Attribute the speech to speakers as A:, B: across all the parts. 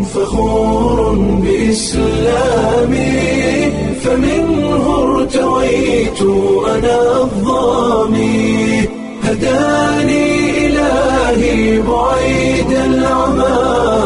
A: فخور بإسلامي فمنه ارتويت أنا الظامي هداني إلهي بعيد العمى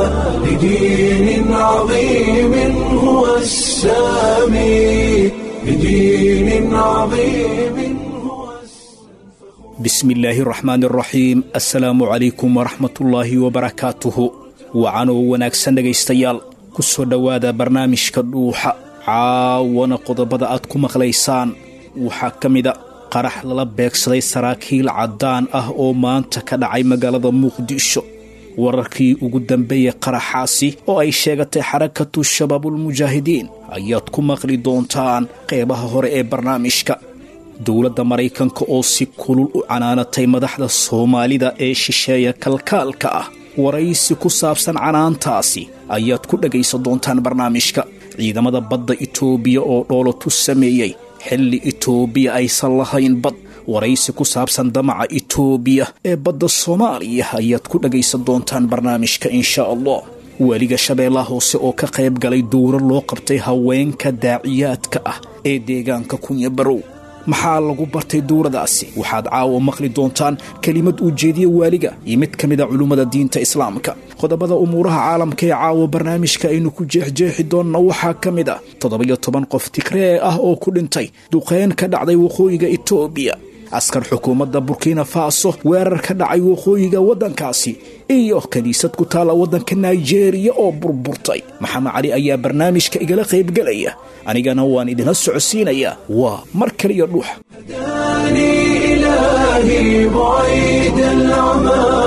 A: لدين عظيم هو السامي لدين عظيم هو
B: bismi illaahi raxmaan raxiim assalaamu calaykum waraxmatullaahi wabarakaatuhu wacanoo wanaagsan dhegaystayaal ku soo dhowaada barnaamijka dhuuxa caawana qodobada aad ku maqlaysaan waxaa ka mida qarax lala beegsaday saraakiil caddaan ah oo maanta ka dhacay magaalada muqdisho wararkii ugu dambeeyey qaraxaasi oo ay sheegatay xarakatu shabaabulmujaahidiin ayaad ku maqli doontaan qeybaha hore ee barnaamijka dowladda maraykanka oo si kulul u canaanatay madaxda soomaalida ee shisheeya kalkaalka ah waraysi ku saabsan canaantaasi ayaad ku dhegaysan doontaan barnaamijka ciidamada badda itoobiya oo dhoolotu sameeyey xilli itoobiya aysan lahayn bad waraysi ku saabsan damaca itoobiya ee badda soomaaliya ayaad ku dhegaysan doontaan barnaamijka insha allah weliga shabeellaha hoose oo ka qayb galay dowro loo qabtay haweenka daaciyaadka ah ee deegaanka kunya barow maxaa lagu bartay dowradaasi waxaad caawa maqli doontaan kelimad uu jeediye waaliga iyo mid ka mida culummada diinta islaamka qodobada umuuraha caalamka ee caawa barnaamijka aynu ku jeexjeexi doonna waxaa ka mid ah toddobiyo toban qof tigree ah oo ku dhintay duqeyn ka dhacday waqooyiga itoobiya askar xukuumadda burkina faso weerar ka dhacay waqooyiga waddankaasi iyo kiniisad ku taalla waddanka naijeeriya oo burburtay maxamed cali ayaa barnaamijka igala qaybgelaya anigana waan idinla socodsiinayaa waa mar kaliya dhuuxa
A: هداني إلهي بعيد العمى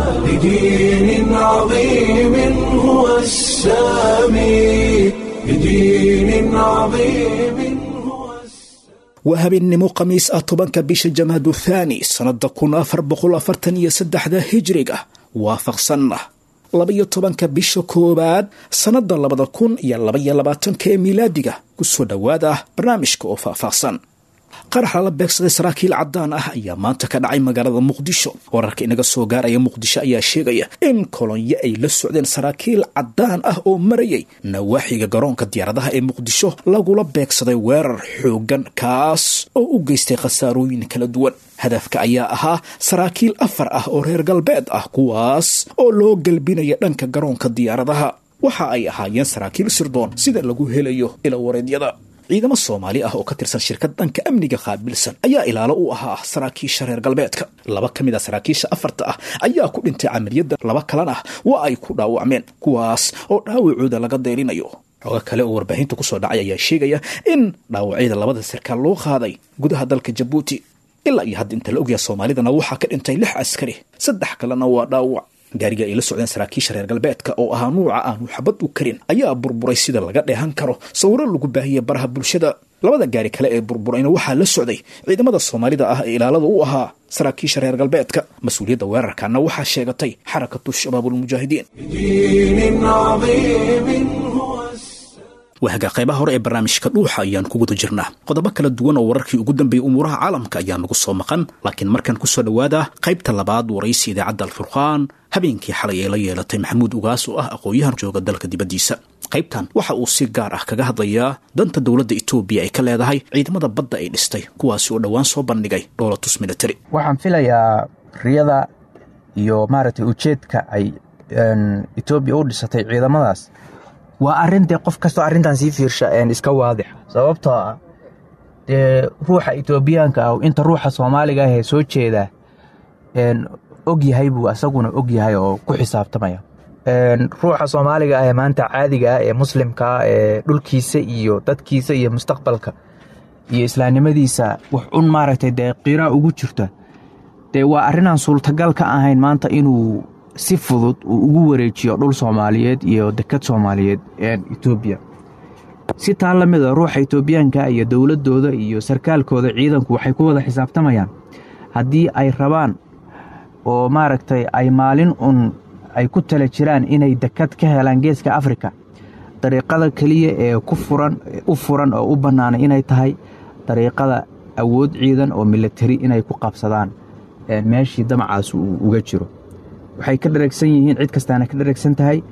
A: لدين عظيم هو السامي لدين عظيم هو
B: waa habeennimo khamiis ah tobanka bisha jamaadu thaani sannadda kun afar boqol afartan iyo saddexda hijriga waafaqsanna labaiyo tobanka bisha koowaad sannadda labada kun iyo labaiyo labaatanka ee miilaadiga ku soo dhowaada barnaamijka oo faahfaahsan qarax lala beegsaday saraakiil caddaan ah ayaa maanta ka dhacay magaalada muqdisho wararka inaga soo gaaraya muqdisho ayaa sheegaya in kolonyo ay la socdeen saraakiil caddaan ah oo marayay nawaaxiga garoonka diyaaradaha ee muqdisho lagula beegsaday weerar xooggan kaas oo u geystay khasaarooyin kala duwan hadafka ayaa ahaa saraakiil afar ah oo reer galbeed ah kuwaas oo loo galbinaya dhanka garoonka diyaaradaha waxa ay ahaayeen saraakiil sirdoon sida lagu helayo ila wareedyada ciidamo soomaali ah oo ka tirsan shirkad dhanka amniga qaabilsan ayaa ilaalo u ahaa saraakiisha reer galbeedka laba ka mid a saraakiisha afarta ah ayaa ku dhintay camaliyadda laba kalena waa ay ku dhaawacmeen kuwaas oo dhaawacooda laga deyrinayo xogo kale oo warbaahinta kusoo dhacay ayaa sheegaya in dhaawacyada labada sarkaal loo qaaday gudaha dalka jabuuti ilaa iyo hadda inta la ogyaha soomaalidana waxaa ka dhintay lix askari saddex kalena waa dhaawac gaariga ay la socdeen saraakiisha reer galbeedka oo ahaa nuuca aanu xabad u karin ayaa burburay sida laga dheehan karo sawiro lagu baahiyey baraha bulshada labada gaari kale ee burburayna waxaa la socday ciidamada soomaalida ah ee ilaalada u ahaa saraakiisha reer galbeedka mas-uuliyadda weerarkana waxaa sheegatay xarakatu shabaabulmujaahidiin
A: دين عظيم هو
B: waaga qaybaha hore ee barnaamijka dhuuxa ayaan ku guda jirnaa qodobo kala duwan oo wararkii ugu dambeeyey umuuraha caalamka ayaa nagu soo maqan laakiin markan ku soo dhowaada qaybta labaad waraysi idaacadda alfurqaan habeenkii xalay ay la yeelatay maxamuud ugaas oo ah aqoon-yahan jooga dalka dibaddiisa qaybtan waxa uu si gaar ah kaga hadlayaa danta dowladda etoobiya ay ka leedahay ciidamada badda ay dhistay kuwaasi oo dhowaan soo bandhigay dhoolatus military
C: waxaan filayaa riyada iyo maaragtay ujeedka ay etoobiya u dhisatay ciidamadaas waa arrin dee qof kastoo arrintan sii fiirsha iska waadixa sababtoo ah dee ruuxa etoobiyaanka ah inta ruuxa soomaaliga ah ee soo jeeda og yahay buu asaguna og yahay oo ku xisaabtamaya ruuxa soomaaliga ah ee maanta caadiga ah ee muslimka ah ee dhulkiisa iyo dadkiisa iyo mustaqbalka iyo islaamnimadiisa wax un maaragtay dee qiiraa ugu jirta dee waa arrinaan suurtagal ka ahayn maanta inuu si fudud uu ugu wareejiyo dhul soomaaliyeed iyo dekad soomaaliyeed etoobiya si taa la mid a ruuxa etoobiyaanka iyo dowladooda iyo sarkaalkooda ciidanku waxay ku wada xisaabtamayaan haddii ay rabaan oo maaragtay ay maalin un ay ku tala jiraan inay dekad ka helaan geeska afrika dariiqada keliya ee ku furan u furan oo u bannaanay inay tahay dariiqada awood ciidan oo milatari inay ku qabsadaan meeshii damacaas uu uga jiro waxay ka dhareegsan yihiin cid kastaana ka dhareegsan tahay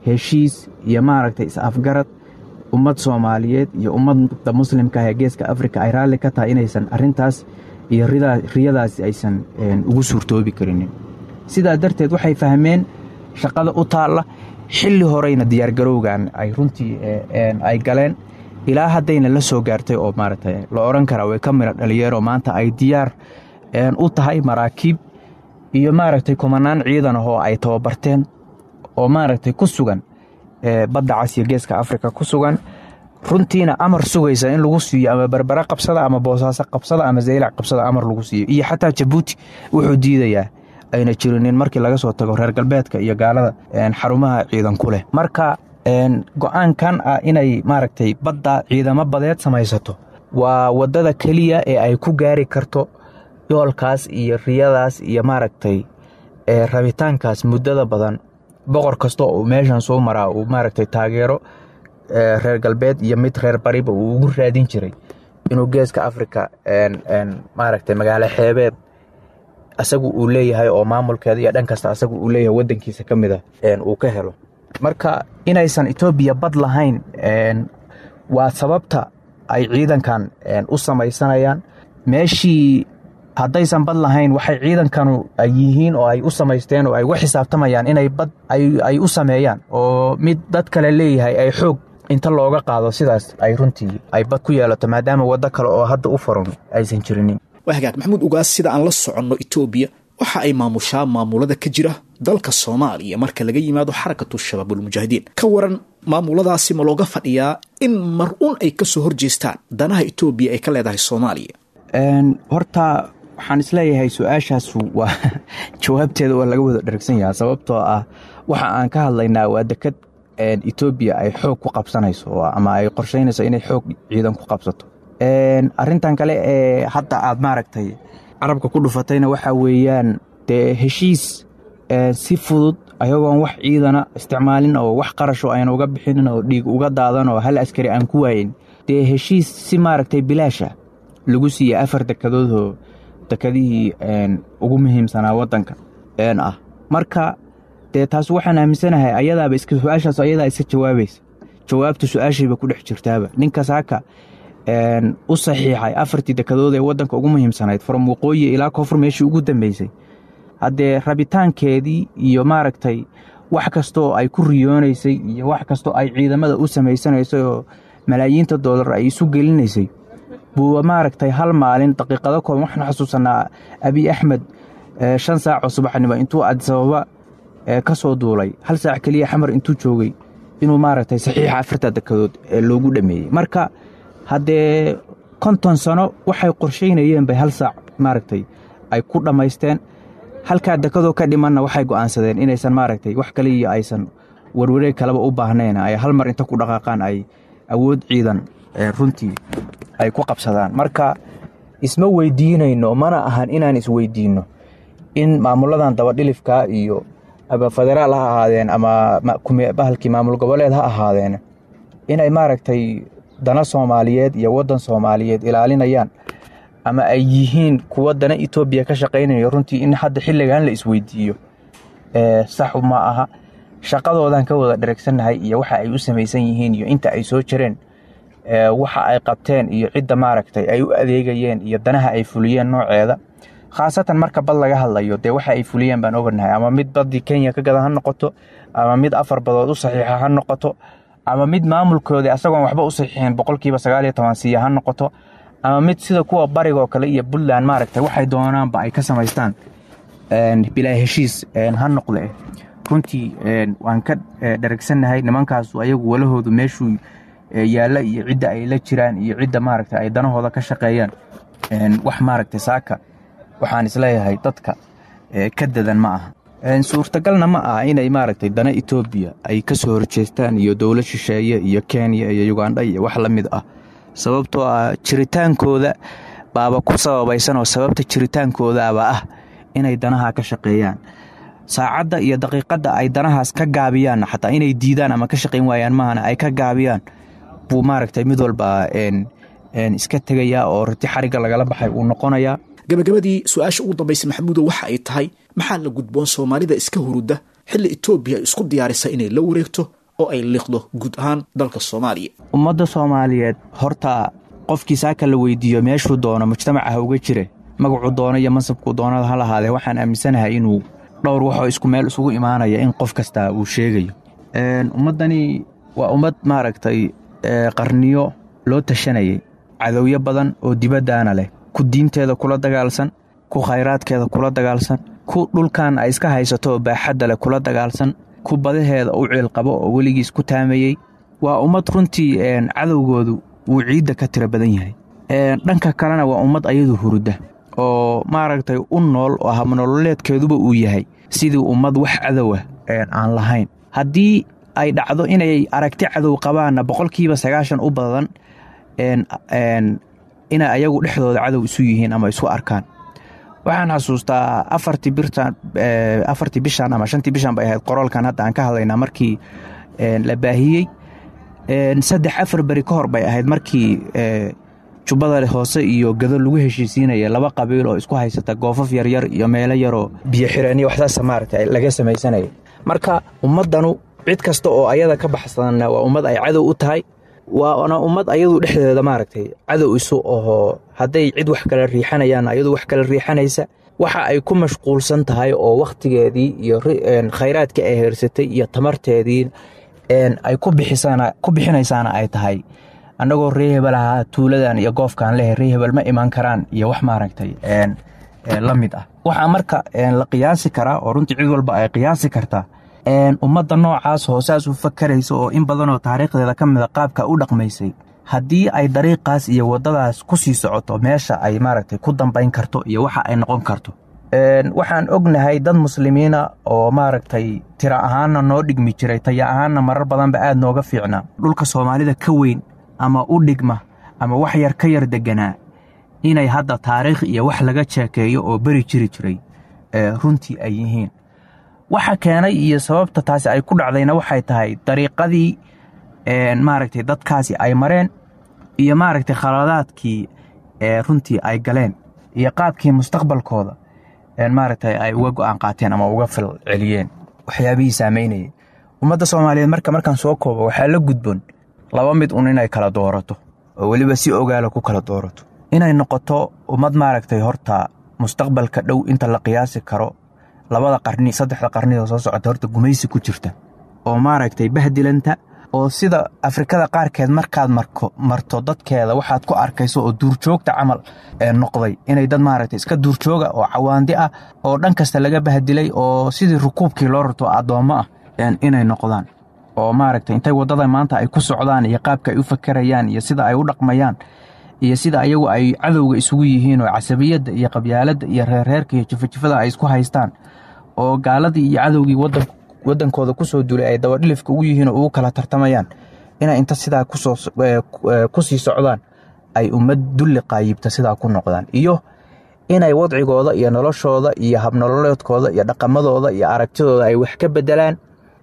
C: heshiis iyo maaragtay is-afgarad ummad soomaaliyeed iyo ummadda muslimka ah ee geeska afrika ay raalli ka tahay inaysan arrintaas iyo riyadaasi aysan ugu suurtoobi karinin sidaa darteed waxay fahmeen shaqada u taalla xilli horeyna diyaargarowgan ay runtii ay galeen ilaa haddayna la soo gaartay oo maaragtay la odhan karaa way ka midha dhalinyaro maanta ay diyaar u tahay maraakiib iyo maaragtay kumanaan ciidan ah oo ay tababarteen oo maaragtay ku sugan badda cas iyo geeska afrika ku sugan runtiina amar sugaysa in lagu siiyo ama berbere qabsada ama boosaaso qabsada ama zaylac qabsada amar lagu siiyo iyo xataa jabuuti wuxuu diidayaa ayna jirinin markii laga soo tago reer galbeedka iyo gaalada xarumaha ciidan ku leh marka go-aankan ah inay maaragtay badda ciidamo badeed samaysato waa waddada keliya ee ay ku gaari karto yoolkaas iyo riyadaas iyo maaragtay rabitaankaas muddada badan boqor kasta uu meeshan soo maraa uu maaragtay taageero reer galbeed iyo mid reer bariba uu ugu raadin jiray inuu geeska afrika maaragtay magaalo xeebeed asagu uu leeyahay oo maamulkeeda iyo dhan kasta asagu uu leeyahay wadankiisa ka mida uu ka helo marka inaysan etoobiya bad lahayn waa sababta ay ciidankan u samaysanayaan meeshii haddaysan bad lahayn waxay ciidankanu ay yihiin oo ay u samaysteen oo ay uga xisaabtamayaan inay bad ay u sameeyaan oo mid dad kale leeyahay ay xoog inta looga qaado sidaas ay runtii ay bad ku yeelato maadaama waddo kale oo hadda u furan aysan jirinin
B: waa hagaag maxamuud ugaas sida aan la soconno etoobiya waxa ay maamushaa maamulada ka jira dalka soomaaliya marka laga yimaado xarakatu shabaabulmujaahidiin ka waran maamuladaasi ma looga fadhiyaa in mar un ay ka soo horjeestaan danaha etoobiya ay ka leedahay soomaaliya
C: horta waxaan isleeyahay su-aashaasu waa jawaabteeda waa laga wada dharagsan yahaa sababtoo ah waxa aan ka hadlaynaa waa dekad etoobiya ay xoog ku qabsanayso ama ay qorshaynayso inay xoog ciidan ku qabsato arintan kale ee hadda aad maaragtay carabka ku dhufatayna waxaa weeyaan dee heshiis si fudud ayagoon wax ciidana isticmaalin oo wax qarasho ayna uga bixinin oo dhiig uga daadan oo hal askari aan ku waayin dee heshiis si maaragtay bilaasha lagu siiyey afar dekadoodoo dekadihii ugu muhiimsanaa waddanka ah marka dee taas waxaan aaminsanahay ayadaaba iska su-aashaas ayadaa iska jawaabaysa jawaabta su-aashayba ku dhex jirtaaba ninkaas haka u saxiixay afartii dekadood ee waddanka ugu muhiimsanayd from waqooyi ilaa koonfur meeshii ugu dambeysay haddee rabitaankeedii iyo maaragtay wax kastoo ay ku riyoonaysay iyo wax kastoo ay ciidamada u samaysanaysay oo malaayiinta doolar ay isu gelinaysay buu maaragtay hal maalin daqiiqado kooban waxaan xasuusanaa abiy axmed shan saacoo subaxnimo intuu adisababa ka soo duulay hal saac keliya xamar intuu joogay inuu maaragtay saxiixa afarta dekadood loogu dhameeyey marka haddee konton sano waxay qorshaynayeen bay hal saac maaragtay ay ku dhammaysteen halkaa dekadoo ka dhimanna waxay go'aansadeen inaysan maaragtay wax kale iyo aysan warwareeg kaleba u baahnayn ay hal mar inta ku dhaqaaqaan ay awood ciidan runtii ay ku qabsadaan marka isma weydiinayno mana ahan inaan isweydiinno in maamuladan dabadhilifka iyo ama federaal ha ahaadeen ama bahalkii maamul goboleed ha ahaadeen inay maaragtay dana soomaaliyeed iyo waddan soomaaliyeed ilaalinayaan ama ay yihiin kuwa dana etoobiya ka shaqaynayo runtii in hadda xilligan la isweydiiyo sax ma aha shaqadoodan ka wada dheregsannahay iyo waxa ay u samaysan yihiin iyo inta ay soo jireen waxa ay qabteen iyo cidda maaragtay ay u adeegayeen iyo danaha ay fuliyeen nooceeda khaasatan marka bad laga hadlayo dee waxa ay fuliyeen baan oganahay ama mid baddii kenya ka gada ha noqoto ama mid afar badood u saxiixa ha noqoto ama mid maamulkoodii asagoon waxba u saxiixin boqolkiiba sagaal iyo toban siiya ha noqoto ama mid sida kuwa barigoo kale iyo puntland maaragtay waxay doonaanba ay ka samaystaan bilaa heshiis ha noqde runtii waan ka dharagsannahay nimankaasu ayagu walahoodu meeshuu yaalla iyo cidda ay la jiraan iyo cidda maaragtay ay danahooda ka shaqeeyaan wax maaragtay saaka waxaan isleeyahay dadka ka dadan ma aha suurtagalna ma aha inay maaragtay dana etoobiya ay ka soo horjeestaan iyo dowlad shisheeye iyo kenya iyo ugandha iyo wax la mid ah sababtoo ah jiritaankooda baaba ku sababaysan oo sababta jiritaankoodaaba ah inay danaha ka shaqeeyaan saacadda iyo daqiiqadda ay danahaas ka gaabiyaanna xataa inay diidaan ama ka shaqayn waayaan mahana ay ka gaabiyaan buu maaragtay mid walba iska tegayaa oo rati xarigga lagala baxay uu noqonayaa
B: gabagabadii su-aasha ugu dambaysa maxamuudo waxa ay tahay maxaa la gudboon soomaalida iska hurudda xilli etoobiya isku diyaarisa inay la wareegto oo ay liqdo guud ahaan dalka soomaaliya
C: ummadda soomaaliyeed horta qofkii saaka la weydiiyo meeshuu doono mujtamaca ha uga jire magacuu doono iyo mansabkuu doonada ha lahaadee waxaan aaminsanahay inuu dhowr waxoo isku meel isugu imaanaya in qof kasta uu sheegayo ummaddani waa ummad maaragtay qarniyo loo tashanayay cadowyo badan oo dibaddaana leh ku diinteeda kula dagaalsan ku khayraadkeeda kula dagaalsan ku dhulkan ay iska haysato oo baaxadda leh kula dagaalsan ku badaheeda u ciilqabo oo weligiis ku taamayey waa ummad runtii cadowgoodu wuu ciidda ka tiro badan yahay dhanka kalena waa ummad ayadu hurudda oo maaragtay u nool oo habnololeedkeeduba uu yahay sidii ummad wax cadowa aan lahayn haddii ay dhacdo inay aragti cadow qabaanna boqolkiiba sagaashan u badan inay ayagu dhexdooda cadow isu yihiin ama isu arkaan waxaan xasuustaa afartii birtan afartii bishan ama shantii bishan bay ahayd qoraalkan hadda aan ka hadlaynaa markii la baahiyey saddex afar beri ka hor bay ahayd markii jubbada hoose iyo gado lagu heshiisiinaya laba qabiil oo isku haysata goofaf yaryar iyo meelo yaroo biyo xireenyo waxsaasa maaragta laga samaysanaya marka ummaddanu cid kasta oo ayada ka baxsanna waa ummad ay cadow u tahay waana ummad ayadu dhexdeeda maaragtay cadow isu ahoo hadday cid wax kala riixanayaan ayadu wax kala riixanaysa waxa ay ku mashquulsan tahay oo wakhtigeedii iyo khayraadkii ay heersatay iyo tamarteedii ay ku bixinaysaana ay tahay annagoo ree hebel ahaa tuuladan iyo goofkaan lehe ree hebel ma imaan karaan iyo wax maaragtay la mid ah waxaa marka la qiyaasi karaa oo runtii cid walba ay qiyaasi kartaa ummadda noocaas hoosaas u fakaraysa oo in badanoo taariikhdeeda ka mida qaabka u dhaqmaysay haddii ay dariiqaas iyo waddadaas ku sii socoto meesha ay maaragtay ku dambayn karto iyo waxa ay noqon karto waxaan ognahay dad muslimiina oo maaragtay tira ahaanna noo dhigmi jiray taya ahaanna marar badanba aad nooga fiicnaa dhulka soomaalida ka weyn ama u dhigma ama wax yar ka yar deganaa inay hadda taariikh iyo wax laga jeekeeyo oo beri jiri jiray runtii ay yihiin waxa keenay iyo sababta taasi ay ku dhacdayna waxay tahay dariiqadii maaragtay dadkaasi ay mareen iyo maaragtay khaladaadkii runtii ay galeen iyo qaabkii mustaqbalkooda maaragtay ay uga go'aan qaateen ama uga fil celiyeen waxyaabihii saamaynayay ummadda soomaaliyeed marka markaan soo koobo waxaa la gudboon laba mid un inay kala doorato oo weliba si ogaala ku kala doorato inay noqoto ummad maaragtay horta mustaqbalka dhow inta la qiyaasi karo labada qarni saddexda qarnidoo soo socota horta gumaysi ku jirta oo maaragtay bahdilanta oo sida afrikada qaarkeed markaad marto dadkeeda waxaad ku arkayso oo duurjoogta camal noqday inay dad maaragtay iska duurjooga oo cawaandi ah oo dhan kasta laga bahdilay oo sidii rukuubkii loo rarto addoommo ah inay noqdaan oo maaragtay intay waddada maanta ay ku socdaan iyo qaabka ay u fakerayaan iyo sida ay u dhaqmayaan iyo sida ayagu ay cadowga isugu yihiin oo casabiyadda iyo qabyaaladda iyo reerreerka iyo jifajifada ay isku haystaan oo gaaladii iyo cadowgii waddankooda ku soo duulay ay dabadhilifka ugu yihiin oo ugu kala tartamayaan inay inta sidaa ku sii socdaan ay ummad dulli qaayibta sidaa ku noqdaan iyo inay wadcigooda iyo noloshooda iyo habnololeedkooda iyo dhaqamadooda iyo aragtidooda ay wax ka bedelaan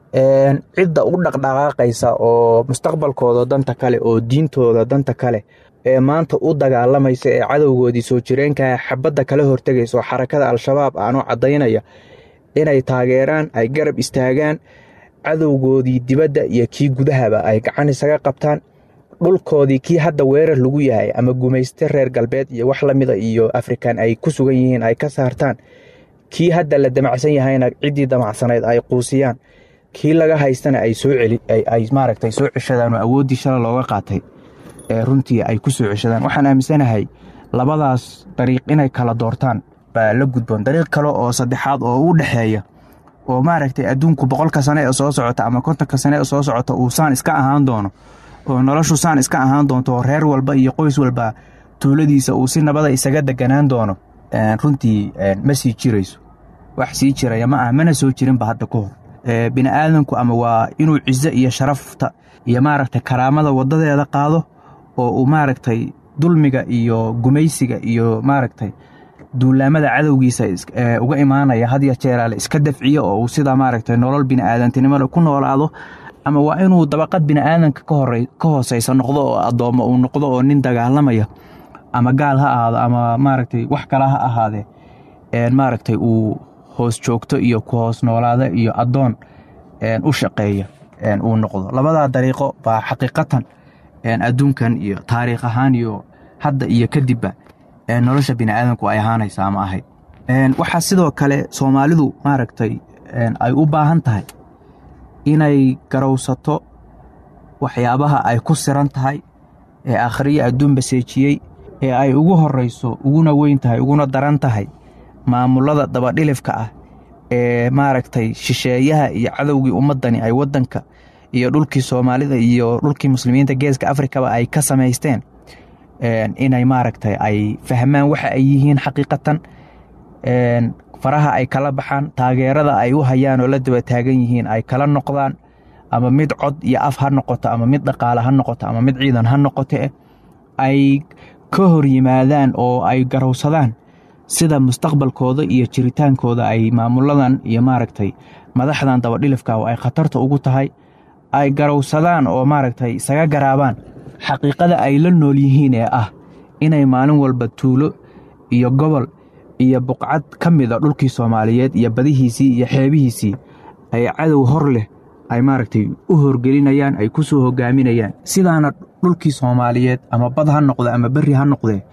C: cidda u dhaqdhaqaaqaysa oo mustaqbalkooda danta kale oo diintooda danta kale ee maanta u dagaalamaysa ee cadowgoodii soo jireenka xabadda kala hortegaysa oo xarakada al-shabaab aanoo caddaynaya inay taageeraan ay garab istaagaan cadowgoodii dibadda iyo kii gudahaba ay gacan isaga qabtaan dhulkoodii kii hadda weerar lagu yahay ama gumayste reer galbeed iyo wax lamida iyo afrikan ay ku sugan yihiin ay ka saartaan kii hadda la damacsan yahayna ciddii damacsanayd ay quusiyaan kii laga haystana ay soo ay maaragtay soo ceshadaan oo awooddii shala looga qaatay ee runtii ay ku soo ceshadaan waxaan aaminsanahay labadaas dariiq inay kala doortaan baa la gudboon dariiq kale oo saddexaad oo u dhexeeya oo maaragtay adduunku boqolka sane ee soo socota ama kontonka sane ee soo socota uu saan iska ahaan doono oo noloshu saan iska ahaan doonto oo reer walba iyo qoys walba tuuladiisa uu si nabada isaga deganaan doono runtii ma sii jirayso wax sii jiraya ma ah mana soo jirinba hadda ka hor bini aadanku ama waa inuu cizo iyo sharafta iyo maaragtay karaamada wadadeeda qaado oo uu maaragtay dulmiga iyo gumaysiga iyo maaragtay duulaamada cadowgiisa uga imaanaya hadya jeeraale iska dafciyo oo uu sidaa maaragtay nolol bini'aadantinimada ku noolaado ama waa inuu dabaqad bini'aadanka ka hooseysa noqdo oo addoommo uu noqdo oo nin dagaalamaya ama gaal ha ahaado ama maaragtay wax kala ha ahaadee maaragtay uu hoos joogto iyo ku hoos noolaada iyo addoon u shaqeeya uu noqdo labadaa dariiqo baa xaqiiqatan adduunkan iyo taariikh ahaan iyo hadda iyo kadibba nolosha biniaadanku ay ahaanaysa ama ahayd waxaa sidoo kale soomaalidu maaragtay ay u baahan tahay inay garowsato waxyaabaha ay ku siran tahay ee akhriyo adduun baseejiyey ee ay ugu horrayso uguna weyn tahay uguna daran tahay maamulada dabadhilifka ah ee maaragtay shisheeyaha iyo cadowgii ummaddani ay waddanka iyo dhulkii soomaalida iyo dhulkii muslimiinta geeska afrikaba ay ka samaysteen inay maaragtay ay fahmaan waxa ay yihiin xaqiiqatan faraha ay kala baxaan taageerada ay u hayaan oo la daba taagan yihiin ay kala noqdaan ama mid cod iyo af ha noqoto ama mid dhaqaale ha noqoto ama mid ciidan ha noqote ay ka hor yimaadaan oo ay garowsadaan sida mustaqbalkooda iyo jiritaankooda ay maamuladan iyo maaragtay madaxdan dabadhilifka ay khatarta ugu tahay ay garowsadaan oo maaragtay isaga garaabaan xaqiiqada ay la nool yihiin ee ah inay maalin walba tuulo iyo gobol iyo buqcad ka mida dhulkii soomaaliyeed iyo badihiisii iyo xeebihiisii ay cadow hor leh ay maaragtay u horgelinayaan ay ku soo hogaaminayaan sidaana dhulkii soomaaliyeed ama bad ha noqde ama berri ha noqdee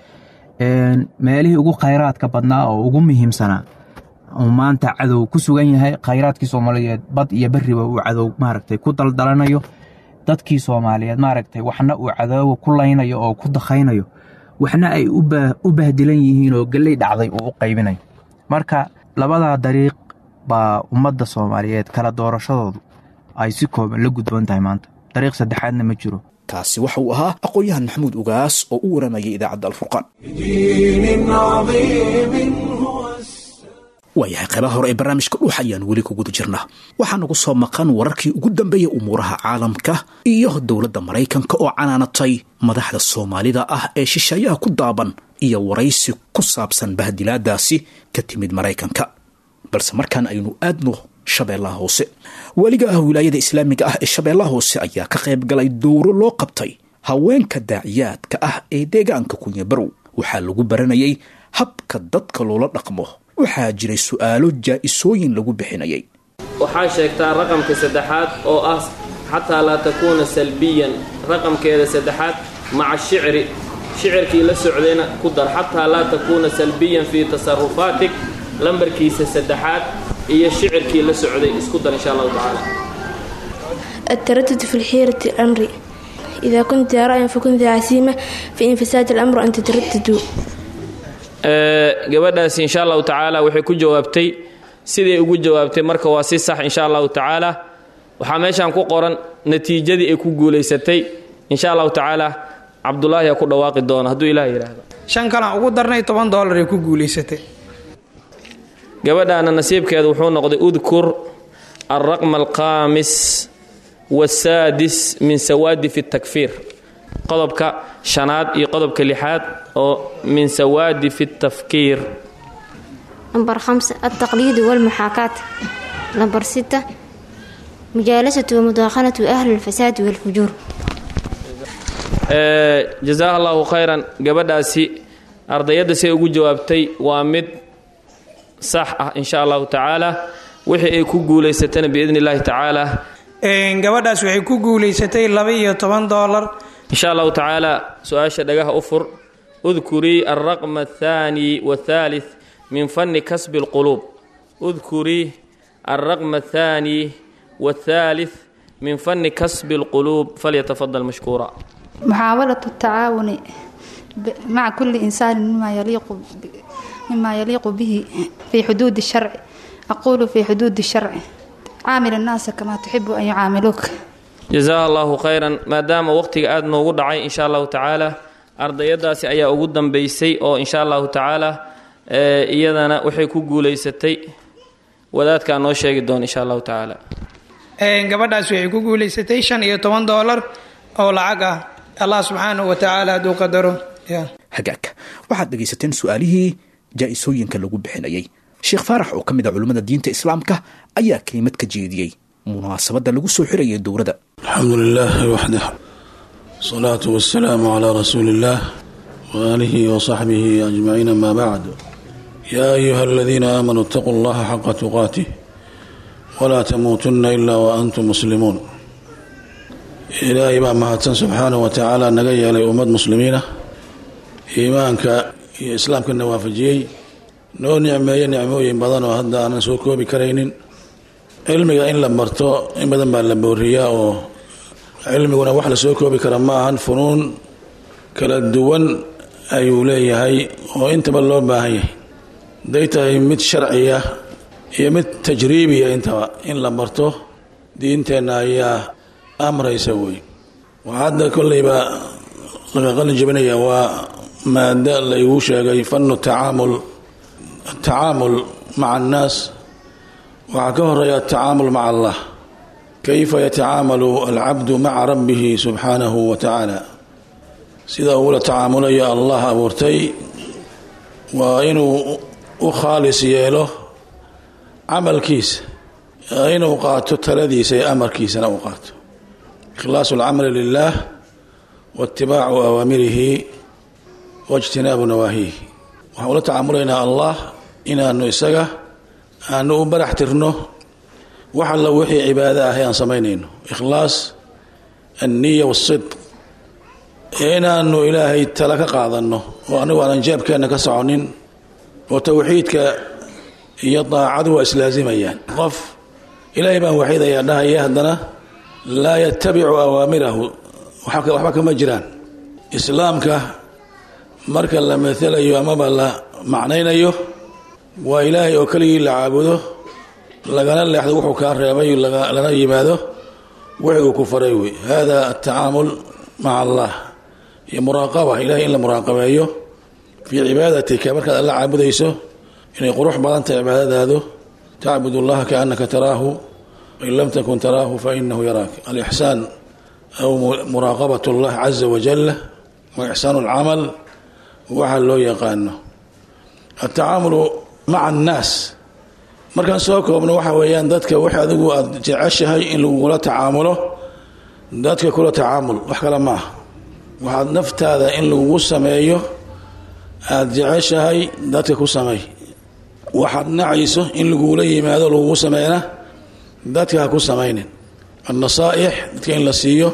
C: meelihii ugu khayraadka badnaa oo ugu muhiimsanaa uu maanta cadow ku sugan yahay khayraadkii soomaaliyeed bad iyo berriba uu cadow maaragtay ku daldalanayo dadkii soomaaliyeed maaragtay waxna uu cadowga ku laynayo oo ku dakhaynayo waxna ay u bahdilan yihiin oo gelley dhacday uu u qaybinayo marka labadaa dariiq baa ummadda soomaaliyeed kala doorashadoodu ay si kooban la gudboon tahay maanta dariiq saddexaadna ma jiro
B: kaasi waxa uu ahaa aqoon-yahan maxamuud ugaas oo u waramayay idaacadda alfurqaan
A: بدين عظيم هو
B: waayahay qaybaha hore ee barnaamijka dhuux ayaan weli ku guda jirnaa waxaa nagu soo maqan wararkii ugu dambeeyay umuuraha caalamka iyo dowladda maraykanka oo canaanatay madaxda soomaalida ah ee shisheeyaha ku daaban iyo waraysi ku saabsan bahdilaadaasi ka timid maraykanka balse markaan aynu aadno shabeellaha hoose weliga ah wilaayada islaamiga ah ee shabeellaha hoose ayaa ka qayb galay dowro loo qabtay haweenka daaciyaadka ah ee deegaanka kunyabarow waxaa lagu baranayay habka dadka loola dhaqmo waxaa jiray su'aalo jaa'isooyin lagu bixinayay
D: waxaa sheegtaa raqamka saddexaad oo ah xataa laa takuuna salbiyan raqamkeeda saddexaad maca shicri shicirkii la socdayna ku dar xataa laa takuuna salbiyan fii tasarufaatik lambarkiisa saddexaad iyo shicirkii la socday isku dar insha allahu tacaala
E: التردد في الحيرة الأمر إذا كنت رأيا فكن ذا عزيمة فإن فساد الأمر أن تترددوا
D: gabadhaasi insha allahu tacaala waxay ku jawaabtay siday ugu jawaabtay marka waa si sax insha allahu tacaala waxaa meeshaan ku qoran natiijadii ay ku guulaysatay insha allahu tacaala cabdulaahi aa ku dhawaaqi doona hadduu ilaah yidhaahdo
F: shan kalan ugu darnay toban doolar ay ku guulaysatay
D: gabadhaana nasiibkeedu wuxuu noqday udkur alraqma alkhaamis wasaadis min sawaadif takfiir qodobka shanaad iyo qodobka lixaad oo min sawaadif tafkiir
G: نمبر خمسة التقليد والمحاكاة نمبر ستة مجالسة ومداخلة أهل الفساد والفجور
D: jazaha allahu khayran gabadhaasi ardayadda say ugu jawaabtay waa mid sax ah insha allahu tacaala wixii ay ku guulaysatana biidni illaahi tacaala
F: gabadhaas waxay ku guulaysatay laba iyo toban doolar
D: insha allahu tacaala su-aasha dhagaha u fur udkurii alraqma athaani wathaalith min fanni kasbi alquluub udkurii alraqma athaani wathaalith min fanni kasbi alquluub falyatafadal mashkuura
H: محاولة التعاون ب- مع كل إنسان مما يليق ب- مما يليق به في حدود الشرع أقول في حدود الشرع عامل الناس كما تحب أن يعاملوك
D: jazaha allahu khayran maadaama waqtiga aada noogu dhacay insha allahu tacaala ardayadaasi ayaa ugu dambeysay oo insha allahu tacaala ee, iyadana waxay ku guulaysatay wadaadkaa noo sheegi doona insha allahu tacaala
F: gabadhaas waxay ku guulaysatay shan iyo toban doolar oo lacag ah allah subxaanahu wa tacaala hadduu qadaro ya
B: hagaagka waxaad dhegaysateen su-aalihii jaa'isooyinka lagu bixinayay sheekh faarax oo ka mid a culimmada diinta islaamka ayaa kelimad ka jeediyey munaasabadda lagu soo xirayay dowladda
I: الحمد لله وحده الصلاة والسلام على رسول الله وآله وصحبه أجمعين ما بعد يا أيها الذين آمنوا اتقوا الله حق تقاته ولا تموتن إلا وأنتم مسلمون ilaahay baa mahadsan subxaanahu wa tacaala naga yeelay ummad muslimiina iimaanka iyo islaamkana waafajiyey noo nicmeeye nicmooyin badan oo hadda aanan soo koobi karaynin cilmiga in la marto in badan baa la booriyaa oo cilmiguna wax la soo koobi kara ma ahan funuun kala duwan ayuu leeyahay oo intaba loo baahan yahay haday tahay mid sharciya iyo mid tajriibiya intaba in la marto diinteenna ayaa amraysa wey waxaa hadda kolleyba laga qalin jebinaya waa maado la igu sheegay fanu tacaamul atacaamul maca annaas waxaa ka horeeya atacaamul maca allah kayfa yatacaamalu alcabdu maca rabbihi subxaanahu wa tacaala sida uula tacaamulayo allah abuurtay waa inuu u khaalis yeelo camalkiisa inuu qaato taladiisa iyo amarkiisana uu qaato ikhlaasu alcamali lilah waitibaacu awaamirihi waijtinaabu nawaahihi waxaan ula tacaamulaynaa allah inaanu isaga aanu u barax tirno wax alla wixii cibaado ah ee aan samaynayno ikhlaas anniya wasidq inaanu ilaahay tala ka qaadanno oo anigu aanan jeebkeenna ka soconin oo towxiidka iyo daacadu waa islaazimayaan qof ilaahay baan waxidayaa dhahaya haddana laa yatabicu awaamirahu waxba kama jiraan islaamka marka la maalayo amaba la macnaynayo waa ilaahay oo keligii la caabudo lagana leexdo wuxuu kaa reebay lana yimaado wixii uu ku faray wey hada atacaamul maca allah iyo muraaqaba ilahay in la muraaqabeeyo fii cibaadatika markaad alla caabudayso inay qurux badan tahay cibaadadaadu tacbud allaha kaanaka taraahu wain lam takun taraahu fainahu yaraak alixsaan aw muraaqabat allah caza wajal wa ixsaanu alcamal waxaa loo yaqaano atacaamulu maca annaas markaan soo koobno waxa weeyaan dadka wax adigu aada jeceshahay in lagula tacaamulo dadka kula tacaamul wax kale ma ah waxaad naftaada in lagugu sameeyo aada jeceshahay dadka ku sameey waxaad nacayso in lagula yimaado lagugu sameeyna dadka ha ku samaynin annasaa'ix dadka in la siiyo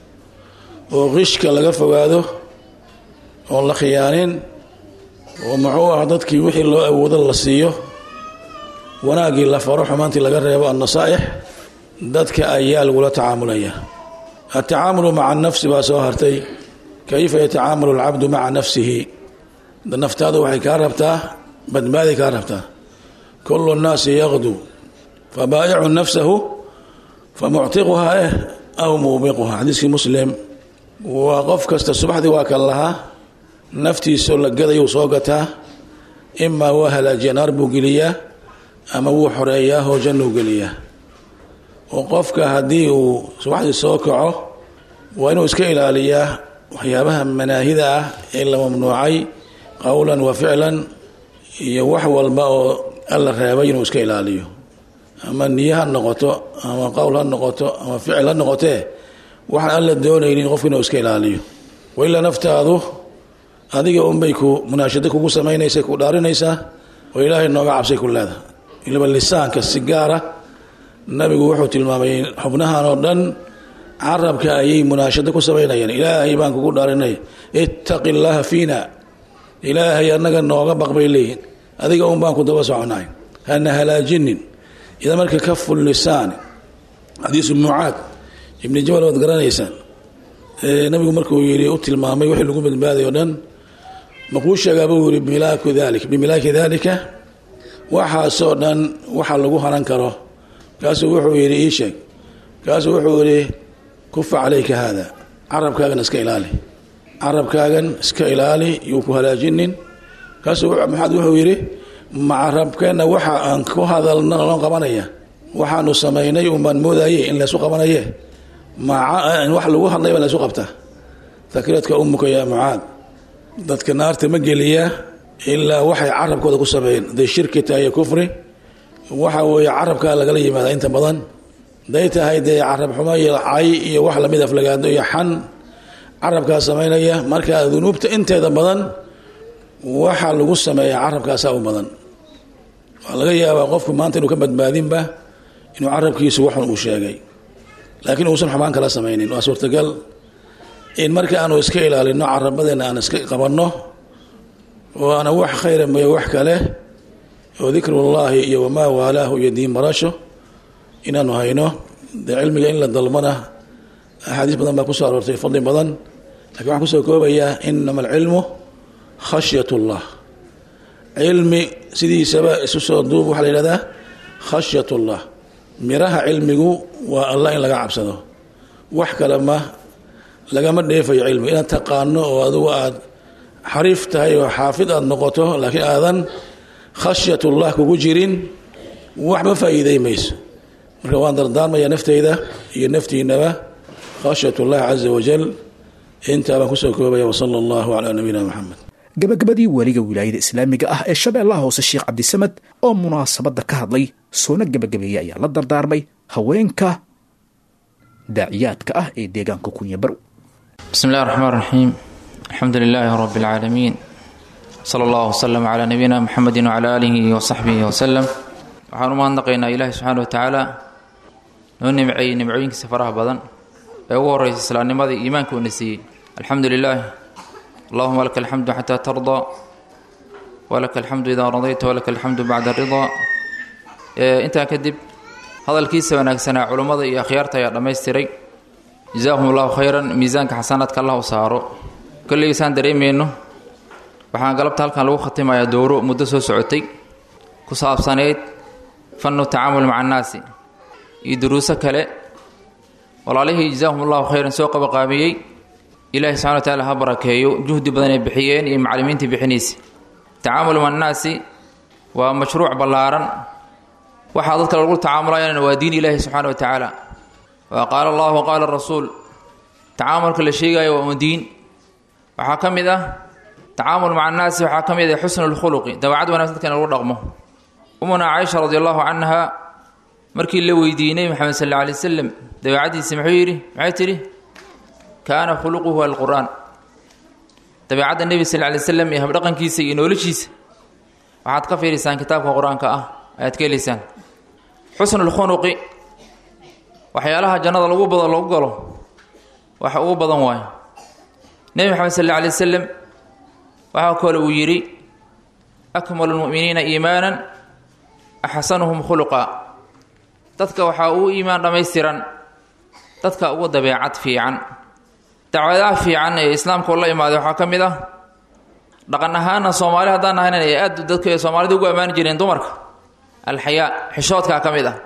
I: oo qishka laga fogaado oon la khiyaanin oo muxuu ah dadkii wixii loo awoodo la siiyo wanaaggii la faro xumaantii laga reebo annasaa'ix dadka ayaa lagula tacaamulaya atacaamulu maca nafsi baa soo hartay kayfa yatacaamalu alcabdu maca nafsihi naftaadu waxay kaa rabtaa badbaaday kaa rabtaa kulu nnaasi yaqdu fabaa'icu nafsahu famuctiquhaa eh aw muubiquhaa xadiiskii muslim waa qof kasta subaxdii waa kan lahaa naftiisoo la gadayuu soo gataa imaa waa halaajiya naar buu geliyaa ama wuu xoreeyaa oo jannuu geliyaa oo qofka haddii uu subaxdii soo kaco waa inuu iska ilaaliyaa waxyaabaha manaahida ah ee la mamnuucay qowlan wa ficlan iyo wax walba oo alla reebay inuu iska ilaaliyo ama niye ha noqoto ama qowl ha noqoto ama ficil ha noqotee waxaan alla doonaynin qofku inuu iska ilaaliyo wailaa naftaadu adiga unbay ku munaashado kugu samaynaysa ku dhaarinaysaa oo ilaahay nooga cabsay ku leedaha ilaba lisaanka si gaara nabigu wuxuu tilmaamay xubnahan oo dhan carabka ayay munaashado ku samaynayaan ilaahay baan kugu dhaarinay ittaqi llaaha fiina ilaahay annaga nooga baq bay leeyihin adiga un baan ku daba soconahay hana halaajinin ida marka kafu lisaan xadiisu mucaad ibni jabal waad garanaysaan nabigu markuu yii u tilmaamay wixii lagu badbaaday o dhan makuu sheegaa buu yiri milaaku dalik bimilaaki dalika waxaasoo dhan waxa lagu haran karo kaasuu wuxuu yidhi ii sheeg kaasuu wuxuu yidhi kufa calayka haada carabkaagan iska ilaali carabkaagan iska ilaali yuu ku halaajinin kaasuu maxaad wuxuu yidhi macarabkeenna waxa aan ku hadalna loo qabanaya waxaanu samaynay unbaan moodaye in laysu qabanaye wax lagu hadlay baa laysu qabtaa takiradka umuka yaa mucaad dadka naarta ma geliyaa ilaa waxay carabkooda ku sameeyeen haday shirki tahay iyo kufri waxa weeye carabkaa lagala yimaada inta badan haday tahay dee carab xumo iyo cay iyo wax lamid aflagaado iyo xan carabkaa samaynaya marka dunuubta inteeda badan waxa lagu sameeya carabkaasaa u badan waa laga yaabaa qofku maanta inuu ka badbaadinba inuu carabkiisu waxun uu sheegay laakiin uusan xumaan kala samaynin waa suurtagal in marka aanu iska ilaalino carabadeena aan iska qabanno oo aana wax khayra mayo wax kale oo dikrullaahi iyo wamaa waalaahu iyo diin barasho inaanu hayno dee cilmiga in la dalmana axaadiis badan baa kusoo aroortay fadli badan lakiin waxaan kusoo koobayaa inama alcilmu khashyat ullah cilmi sidiisaba isu soo duub waxaa la yidhahdaa khashyat ullah miraha cilmigu waa allah in laga cabsado wax kale ma lagama dheefayo cilmiga inaad taqaano oo adigu aad xariif tahay oo xaafid aad noqoto laakiin aadan khashyatullah kugu jirin waxba faa'iiday mayso marka waan dardaarmaya nafteyda iyo naftiinaba khashyat ullah caza wajal intaa baan kusoo koobaya wasala allahu calaa nabiyina moxamed
B: gabagabadii weliga wilaayada islaamiga ah ee shabeellaha hoose sheekh cabdisamed oo munaasabadda ka hadlay soona gebagabeeyey ayaa la dardaarmay haweenka daaciyaadka ah ee deegaanka kunya barow
J: بسم الله الرحمن الرحيم الحمد لله رب العالمين صلى الله وسلم على نبينا محمد وعلى آله وصحبه وسلم waxaan u mahadnaqaynaa ilaahi subxaana wa tacaala noo nimceeyey nimcooyinkiisa faraha badan ee ugu horreysa islaamnimadii iimaanka uuna siiyey alxamdu lilaah allahuma laka alxamdu xataa tardaa walaka alxamdu idaa radayta walaka alxamdu bacda ridaa intaa kadib hadalkiisa wanaagsanaa culummada iyo akhyaarta ayaa dhammaystiray jazaahum allahu khayran miisaanka xasanaadka allah u saaro kolleysaan dareemayno waxaan galabta halkan lagu khatimayaa dowro muddo soo socotay ku saabsaneyd fannu tacaamul maca annaasi iyo duruuso kale walaalihii jazaahum allahu khayran soo qabaqaabiyey ilaahi subxana wa tacaala ha barakeeyo juhdi badan ay bixiyeen iyo macallimiintii bixinaysa tacaamul maca annaasi waa mashruuc ballaaran waxaa dadka lagu tacaamulayana waa diin ilaahi subxaana wa tacaala waa qaala allah wa qaala rasuul tacaamulka la sheegayo waa un diin waxaa ka mid ah tacaamul maca annaasi waxaa ka mid ah xusnu lkhuluqi dawacad wanaagsan dadka in lagu dhaqmo umuna caaisha radi allahu canha markii la weydiiyey nebi maxamed sal alla alay wasalam dabeecaddiisa muxuu yidhi maxay tidhi kaana khuluquhu alqur'aan dabeecadda nebi sal lla alay wasalam iyo habdhaqankiisa iyo noloshiisa waxaad ka fiirisaan kitaabka qur-aanka ah ayaad ka helaysaan xusnu lkhuluqi waxyaalaha jannada lagu bado lagu galo waxa ugu badan waayo nebi maxamed sal alla alay wasalam waxaa kale uu yidhi akmalu lmu'miniina iimaanan axsanuhum khuluqa dadka waxaa uu iimaan dhammaystiran dadka ugu dabeecad fiican dacwadaha fiican ee islaamka oo la imaaday waxaa ka mid ah dhaqan ahaana soomaali haddaan ahayn ay aad dadka ee soomaalida ugu ammaani jireen dumarka alxayaa xishoodkaa ka mid ah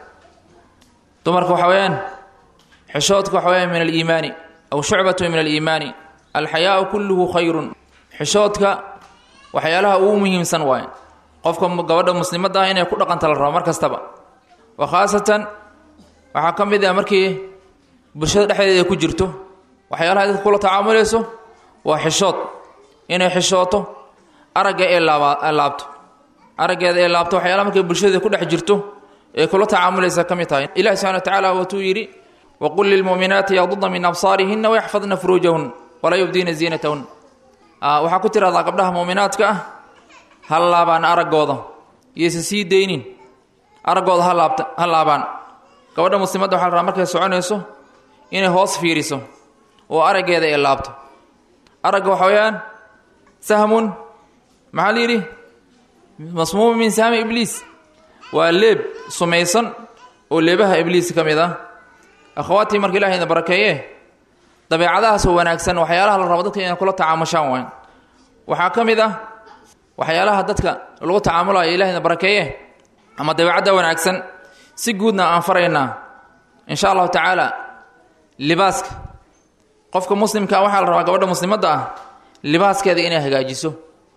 J: dumarka waxa weeyaan xishoodka waxa weyaan min aliimaani aw shucbatu min aliimaani alxayaau kulluhu khayrun xishoodka waxyaalaha ugu muhiimsan waaye qofka gabadha muslimadda ah inay ku dhaqanta la rabo mar kastaba wa khaasatan waxaa ka mid ah markii bulshada dhexdeeda ay ku jirto waxyaalaha dadka kula tacaamulayso waa xishood inay xishooto aragga ee laaba laabto araggeeda ee laabto waxyaalaha markay bulshada ku dhex jirto ee kula tacaamulaysa ka mid tahay ilahi subxana wa tacaala watuu yidhi waqul lilmuuminaati yaqdudna min absaarihina wayaxfadna furuujahun walaa yubdiina ziinatahun waxaa ku tirahdaa gabdhaha muuminaadka ah ha laabaan araggooda iyaysa sii daynin araggooda ha laabta ha laabaan gabadha muslimadda waxa la rabaa markay soconayso inay hoos fiiriso oo araggeeda ay laabto aragga waxa weeyaan sahmun maxaa la yidhi masmuumu min sahmi ibliis waa leeb sumaysan oo leebaha ibliis ka mid ah akhawaatii marka ilahay ina barakeeye dabeecadahaasoo wanaagsan waxyaalaha la rabo dadka inay kula tacaamushaan waay waxaa ka mid ah waxyaalaha dadka lagu tacaamulayo ilahayna barakeeye ama dabeecadda wanaagsan si guudna aan faraynaa insha allahu tacaala libaaska qofka muslimka waxaa la rabaa gabadha muslimadda ah libaaskeeda inay hagaajiso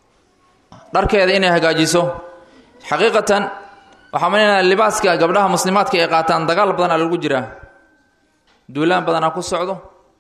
J: dharkeeda inay hagaajiso xaqiiqatan waxaa malinaa libaaska gabdhaha muslimaadka ay qaataan dagaal badanaa lagu jiraa duulaan badanaa ku socdo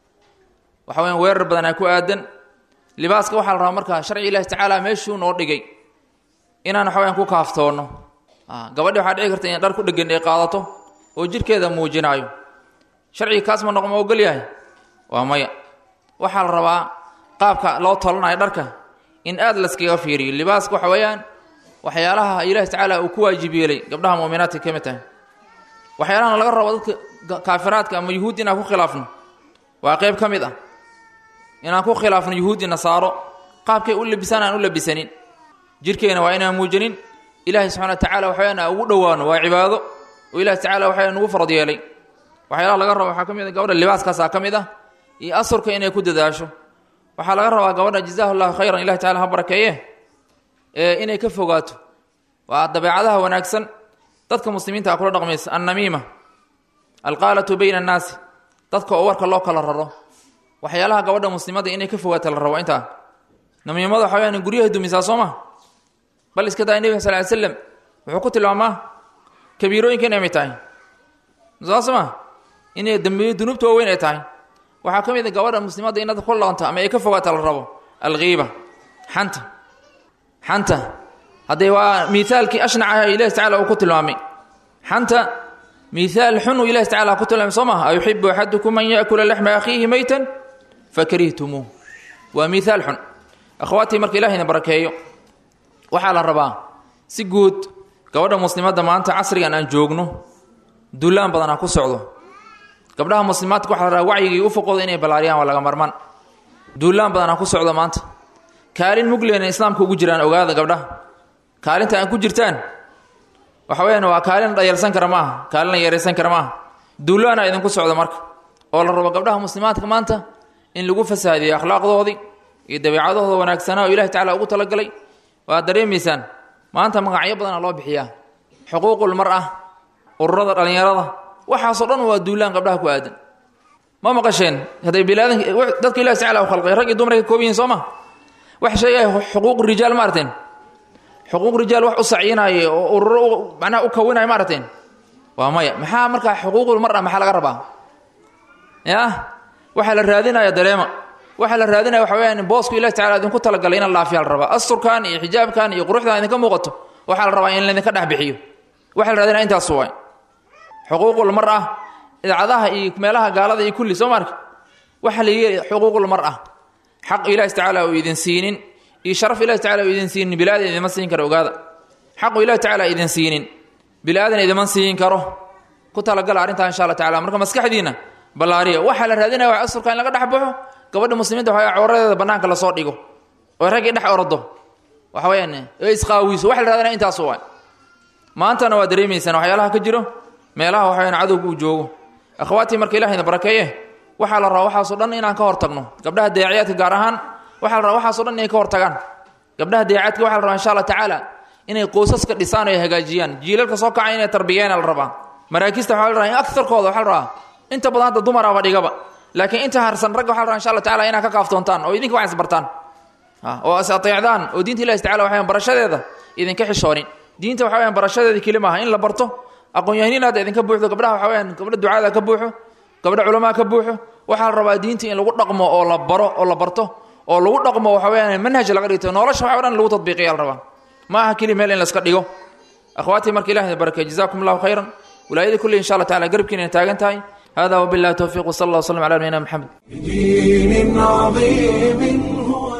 J: waxa weyan weerar badanaa ku aadan libaaska waxaa la rabaa markaa sharci ilahi tacaala meeshuu noo dhigay inaan waxa weyaan ku kaaftoonno gabadhi waxaa dhici karta inay dhar ku dhegan ay qaadato oo jirhkeeda muujinaayo sharciga kaas ma noqo ma ogol yahay waa maya waxaa la rabaa qaabka loo tolanayo dharka in aad layskaga fiiriyo libaaska waxa weeyaan waxyaalaha ilaahi tacaala uu ku waajib yeelay gabdhaha muuminaadka ka mid tahay waxyaalahan laga rabo dadka kaafiraadka ama yuhuud inaan ku khilaafno waa qayb ka mid ah inaan ku khilaafno yuhuudi nasaaro qaabkay u labisaan aan u labisanin jirhkeena waa inaan muujanin ilaahay subxana wa tacala waxaweyaan aan ugu dhowaano waa cibaado oo ilahi tacala waxaa nugu farad yeelay waxyaalaha laga raba waxaa ka mid a gabadha libaaskaasaa ka mid ah iyo asurka inay ku dadaasho waxaa laga rabaa gabadha jazahu llahu khayran ilahi tacala ha barakeeye ee inay ka fogaato waa dabeecadaha wanaagsan dadka muslimiinta a kula dhaqmaysa annamiima alqaalatu bayna annaasi dadka oo warka loo kala raro waxyaalaha gabadha muslimada inay ka fogaata la rabo intaa namiimada waxa weyaan guryaha dumisaa soo ma bal iska daa nebiga sal ly slam wuxuu ku tilmaamaa kabiirooyinka inay mid tahay saas ma inay dambiyo dunuubta waaweyn ay tahay waxaa ka mid a gabadha muslimadda inaad ku laqanto ama ay ka fogaata la rabo alkiiba xanta xanta haddee waa miaalkii ashnacaha ilahi tacala uu ku tilmaamay xanta miaal xun uu ilahi tacala ku tilmaamay soo maha ayuxibu axadukum an yaakula laxma akhiihi maytan fakarihtumuu waa miaal xun akhawaatii marka ilahayna barakeeyo waxaa la rabaa si guud gabadha muslimadda maanta casrigan aan joogno duulaan badanaa ku socdo gabdhaha muslimaadka waxa la rabaa wacyigii u foqooda inay ballaariyaan waa laga marman duulaan badanaa ku socdo maanta kaalin mugleena islaamka ugu jiraan ogaada gabdhaha kaalinta aan ku jirtaan waxa weyaan waa kaalin dhayalsan kara maaha kaalin la yaraysan kara maaha duulaana idinku socdo marka oo la rabo gabdhaha muslimaadka maanta in lagu fasaadiyo akhlaaqdoodii iyo dabeecadahooda wanaagsanaa oo ilahi tacala ugu talagalay waad dareemaysaan maanta magacyo badana loo bixiyaa xuquuqul mar ah ururada dhallinyarada waxaasoo dhan waa duulaan gabdhaha ku aadan ma maqasheen hadday bilaadan dadka ilahi tacala u khalqay rag iyo dumar ka koob yihiin soo ma wax sheegaya xuquuq rijaal ma arteen xuquuq rijaal wax u sacyinaaye oo ururo macnaha u kawinaya ma arteen waa maya maxaa markaa xuquuqul mar ah maxaa laga rabaa ya waxaa la raadinaya dareema waxaa la raadinaya waxa weyaan boosku ilahi tacala idinku talagalay in laafiya la rabaa asturkan iyo xijaabkan iyo quruxdan idinka muuqato waxaa la rabaa in laydinka dhex bixiyo waxaa la raadinaya intaas waay xuquuqul mar ah idcadaha iyo meelaha gaalada iyo kulli soo marka waxaa la yidhi xuquuqul mar ah xaq ilahi tacaala uu idin siinin iyo sharaf ilahi tacala uu idin siinin bilaadan idima siin karo ogaada xaqu ilahi tacala idin siinin bilaadan idima siin karo ku talagala arrintaa insha alla tacala marka maskaxdiina ballaariya waxaa la raadinaya wax asurka in laga dhex baxo gabadha muslimiinta waxaa cooradeeda bannaanka lasoo dhigo oo raggii dhex orado waxa weyaan ee isqaawiso waxa la raadinaya intaas waay maantana waa dareemaysaan waxyaalaha ka jiro meelaha waxa weyaan cadowga uu joogo akhawaatii marka ilahayna barakeeye waxaa la rabaa waxaasoo dhan inaan ka hor tagno gabdhaha daaciyaadka gaar ahaan waxaa la rabaa waxaasoo dhan inay ka hor tagaan gabdhaha daaciyaadka waxa la rabaa insha allah tacaala inay qoysaska dhisaan oo ay hagaajiyaan jiilalka soo kacay inay tarbiyeena la rabaa maraakista waxa la rabaa in agarkooda waxa la rabaa inta badan hadda dumaraba dhigaba laakiin inta harsan ragga waxa la rabaa insha allah tacala inaad ka kaaftoontaan oo idinka wax isbartaan oo is ateecdaan oo diinta ilahi tacala waxayan barashadeeda idinka xishoonin diinta waxa weyaan barashadeeda keli maaha in la barto aqoon-yahaniin hadda idinka buuxdo gabdhaha waxa weyaan gabdha ducaada ka buuxo gabdha culamaa ka buuxo waxaa la rabaa diinta in lagu dhaqmo oo la baro oo la barto oo lagu dhaqmo waxa weyaan manhaj laga dhigto nolosha waxa o dhan lagu tadbiiqiya la rabaa ma aha keli meel in la iska dhigo akhwaatii marka ilahi barakey jazakum allahu khayran wilaayadii kulli insha allah tacala garabkiina taagan tahay hada wabillahi towfiiq wsala allah wslam ala nabiyina maxamed
A: بدين عظيم هو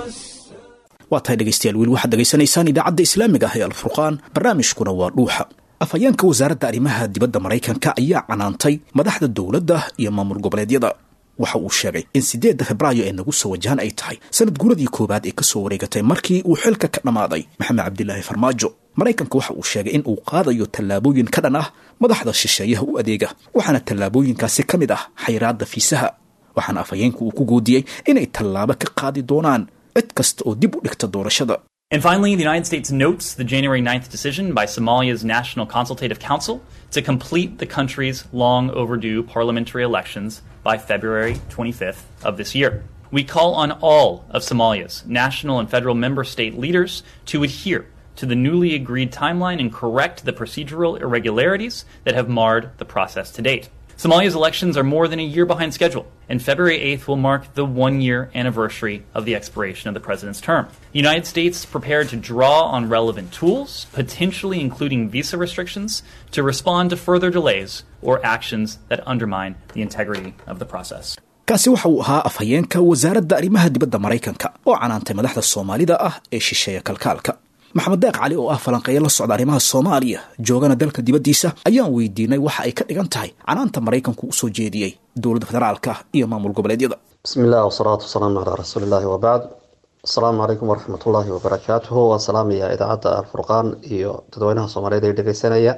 B: waa tahay dhegaystayaal weli waxaad dhegaysanaysaan idaacadda islaamiga ah ee alfurqaan barnaamijkuna waa dhuuxa afhayeenka wasaaradda arrimaha dibadda maraykanka ayaa canaantay madaxda dowladda iyo maamul goboleedyada waxa uu sheegay in siddeedda febraayo ee nagu soo wajahan ay tahay sanad guuradii koowaad ee ka soo wareegatay markii uu xilka ka dhammaaday maxamed cabdilaahi farmaajo maraykanka waxa uu sheegay in uu qaadayo tallaabooyin ka dhan ah madaxda shisheeyaha u adeega waxaana tallaabooyinkaasi ka mid ah xayraadda fiisaha waxaana afhayeenku uu ku goodiyey inay tallaabo ka qaadi doonaan cid kasta oo dib u dhigta doorashada
K: And finally, the United States notes the January 9th decision by Somalia's National Consultative Council to complete the country's long overdue parliamentary elections by February 25th of this year. We call on all of Somalia's national and federal member state leaders to adhere to the newly agreed timeline and correct the procedural irregularities that have marred the process to date. Somalia's elections are more than a year behind schedule, and February 8th will mark the one year anniversary of the expiration of the president's term. The United States prepared to draw on relevant tools, potentially including visa restrictions, to respond to further delays or actions that undermine the integrity of the process.
B: kaasi waxa uu ahaa afhayeenka wasaaradda arrimaha dibadda maraykanka oo canaantay madaxda soomaalida ah ee shisheeya kalkaalka maxamed deeq cali oo ah falanqeeya la socda arrimaha soomaaliya joogana dalka dibaddiisa ayaan weydiinay waxa ay ka dhigan tahay canaanta maraykanku usoo jeediyey dowladda federaalka iyo maamul goboleedyada
L: bismi illah wasalaatu wasalaamu calaa rasuuli illahi wabacd asalaamu calaykum waraxmat ullaahi wabarakaatuhu waan salaamaya idaacadda alfurqaan iyo dadweynaha soomaaliyeed ee dhegeysanaya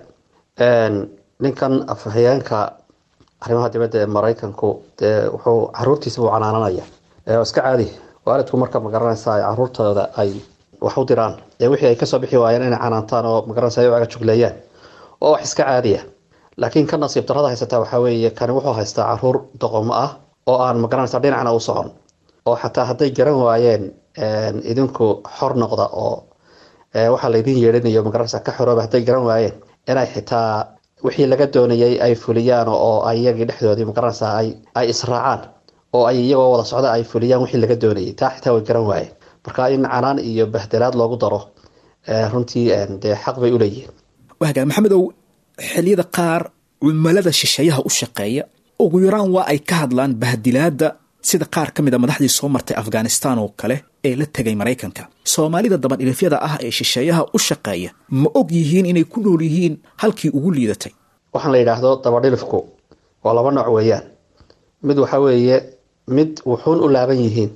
L: ninkan afhayeenka arrimaha dibadda ee maraykanku dee wuxuu caruurtiisa u canaananaya iska caadi waalidku marka magaranaysa ay caruurtooda ay wax u diraan ee wixii ay kasoo bixi waayeen inay canaantaan oo magaranaysa ay u agajugleeyaan oo wax iska caadiya laakiin ka nasiib darrada haysataa waxaa weeye kani wuxuu haystaa caruur doqomo ah oo aan magaranaysa dhinacna u socon oo xataa hadday garan waayeen idinku xor noqda oo waxaa laydin yeedhinayo magaranaysa ka xorooba hadday garan waayeen inay xitaa wixii laga doonayay ay fuliyaan oo ay iyagii dhexdoodii magaranaysa ay ay israacaan oo ay iyagoo wada socda ay fuliyaan wixii laga doonayay taa xitaa way garan waayeen marka in canaan iyo bahdelaad loogu daro runtii dee xaq bay uleeyihiin
B: waagaa maxamedow xilliyada qaar cumilada shisheeyaha u shaqeeya ugu yaraan waa ay ka hadlaan bahdilaada sida qaar ka mid a madaxdii soo martay afghanistan oo kale ee la tegay maraykanka soomaalida dabadhilifyada ah ee shisheeyaha u shaqeeya ma og yihiin inay ku nool yihiin halkii ugu liidatay
L: waxaan la yidhaahdo dabadhilifku waa laba nooc weeyaan mid waxa weeye mid wuxuun u laaban yihiin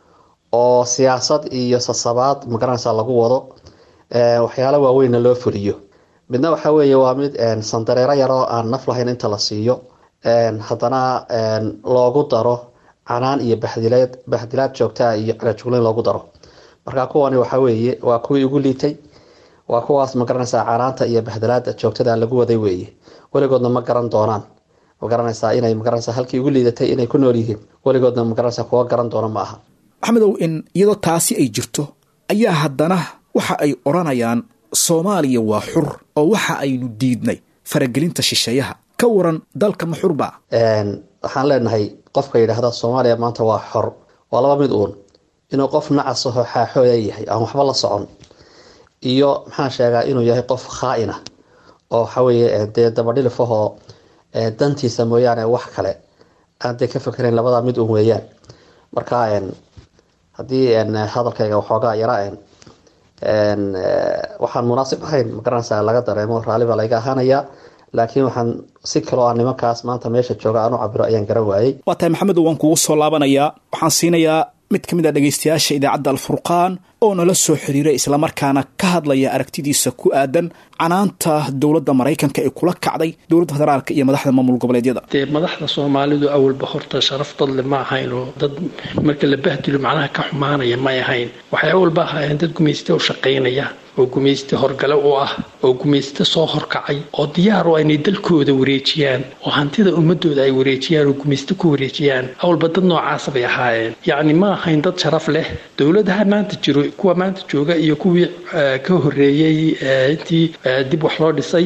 L: oo siyaasad iyo sasabaad magaranaysa lagu wado waxyaalo waaweynna loo fuliyo midna waxa weeye waa mid sandareero yaroo aan naf lahayn inta la siiyo haddana loogu daro canaan iyo bahdilaad bahdilaad joogtaa iyo calajugleyn loogu daro marka kuwani waxa weeye waa kuwii ugu liitay waa kuwaas magaranaysaa canaanta iyo bahdilaada joogtada lagu waday weeye weligoodna ma garan doonaan magaranaysaa inay magaranaysaa halkii ugu liidatay inay ku nool yihiin weligoodna magaranaysaa kuwa garan doona ma aha
B: maxamedow in iyadoo taasi ay jirto ayaa haddana waxa ay odhanayaan soomaaliya waa xur oo waxa aynu diidnay faragelinta shisheeyaha ka waran dalka ma xurba
L: waxaan leenahay qofka yidhaahda soomaaliya maanta waa xor waa laba mid uun inuu qof nacasaho xaaxooya yahay aan waxba la socon iyo maxaan sheegaa inuu yahay qof khaa-ina oo waxaweye dee dabadhilifahoo dantiisa mooyaane wax kale aan dee ka fakerayn labadaa mid uun weeyaan marka haddii hadalkayga waxoogaa yara waxaan munaasib ahayn magaranaysa laga dareemo raalli baa layga ahaanayaa laakiin waxaan si kaloo aan nimankaas maanta meesha jooga aan u cabiro ayaan garan waayey
B: waa tahay maxamedow waan kugu soo laabanayaa waxaan siinayaa mid ka mid a dhegaystayaasha idaacadda alfurqaan oo nala soo xiriiray islamarkaana ka hadlaya aragtidiisa ku aadan canaanta dowladda maraykanka ee kula kacday dowladda federaalka iyo madaxda maamul goboleedyada
M: dee madaxda soomaalidu awalba horta sharaf dadle ma ahayn oo dad marka la bahdilo macnaha ka xumaanaya may ahayn waxay awalba ahaayeen dad gumayste u shaqaynaya oo gumayste horgale u ah oo gumayste soo horkacay oo diyaar u inay dalkooda wareejiyaan oo hantida ummadooda ay wareejiyaan oo gumayste ku wareejiyaan awalba dad noocaasa bay ahaayeen yacni ma ahayn dad sharaf leh dowladaha maanta jiro kuwa maanta jooga iyo kuwii ka horeeyey intii dib wax loo dhisay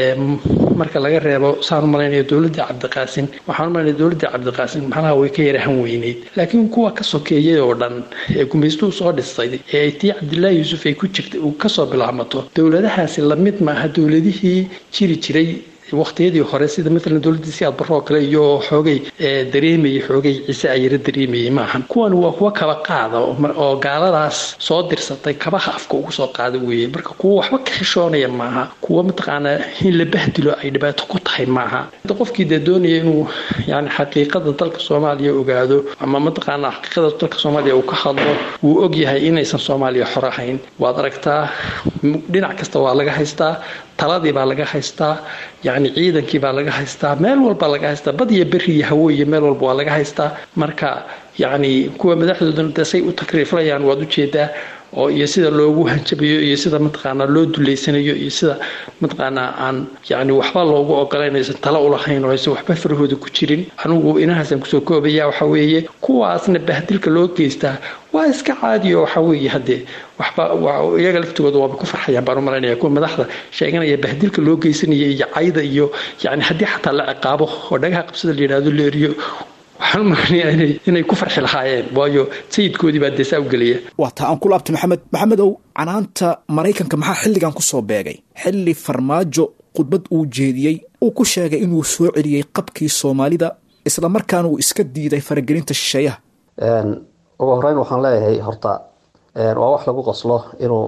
M: marka laga reebo saan umalaynaya dowladda cabdiqaasin waxaan umalaynaya dowladda cabdiqaasin macnaha way ka yara han weyneyd laakiin kuwa ka sokeeyay oo dhan ee gumaystuu soo dhisay ee tii cabdilaahi yuusuf ay ku jirta uu kasoo bilaabmato dowladahaasi lamid maaha dowladihii jiri jiray waqtiyadii hore sida maalan dowladii siyaad barro oo kale iyo xoogay dareemayay xoogay ciise ayara dareemayay maahan kuwan waa kuwa kaba qaada oo gaaladaas soo dirsatay kabaha afka ugu soo qaada weeye marka kuwa waxba ka xishoonaya maaha kuwa mataqaanaa in la bahdilo ay dhibaato ku tahay maaha qofkii dee doonaya inuu yani xaqiiqada dalka soomaaliya ogaado ama mataqaanaa xaqiiqada dalka soomaaliya uu ka hadlo wuu ogyahay inaysan soomaaliya xor ahayn waad aragtaa dhinac kasta waa laga haystaa taladii baa laga haystaa yacni ciidankii baa laga haystaa meel walba laga haystaa bad iyo beri iyo hawo iyo meel walba waa laga haystaa marka yacni kuwa madaxdoodana dee say u takriiflayaan waad ujeedaa oo iyo sida loogu hanjabayo iyo sida mataqaanaa loo duleysanayo iyo sida mataqaanaa aan yacni waxba loogu ogolayn aysan tala ulahayn oo aysan waxba farahooda ku jirin anigu inahaasaan kusoo koobaya waxa weeye kuwaasna bahdilka loo geystaa waa iska caadiyo waxa weeye haddee waxba iyaga laftigooda waaba ku farxayaan baan u malaynaya kuwa madaxda sheeganaya bahdilka loo geysanaya iyo cayda iyo yacni haddii xataa la ciqaabo oo dhagaha qabsada la yidhahdo la eriyo waxaan umalaynaya inay ku farxi lahaayeen waayo sayidkoodii baa deesaa u gelaya
B: waa taa aan ku laabtay maxamed maxamedow canaanta maraykanka maxaa xilligan ku soo beegay xilli farmaajo khudbad uu jeediyey uu ku sheegay inuu soo celiyey qabkii soomaalida islamarkaana uu iska diiday faragelinta shisheeyaha
L: ugu horeyn waxaan leeyahay horta waa wax lagu qoslo inuu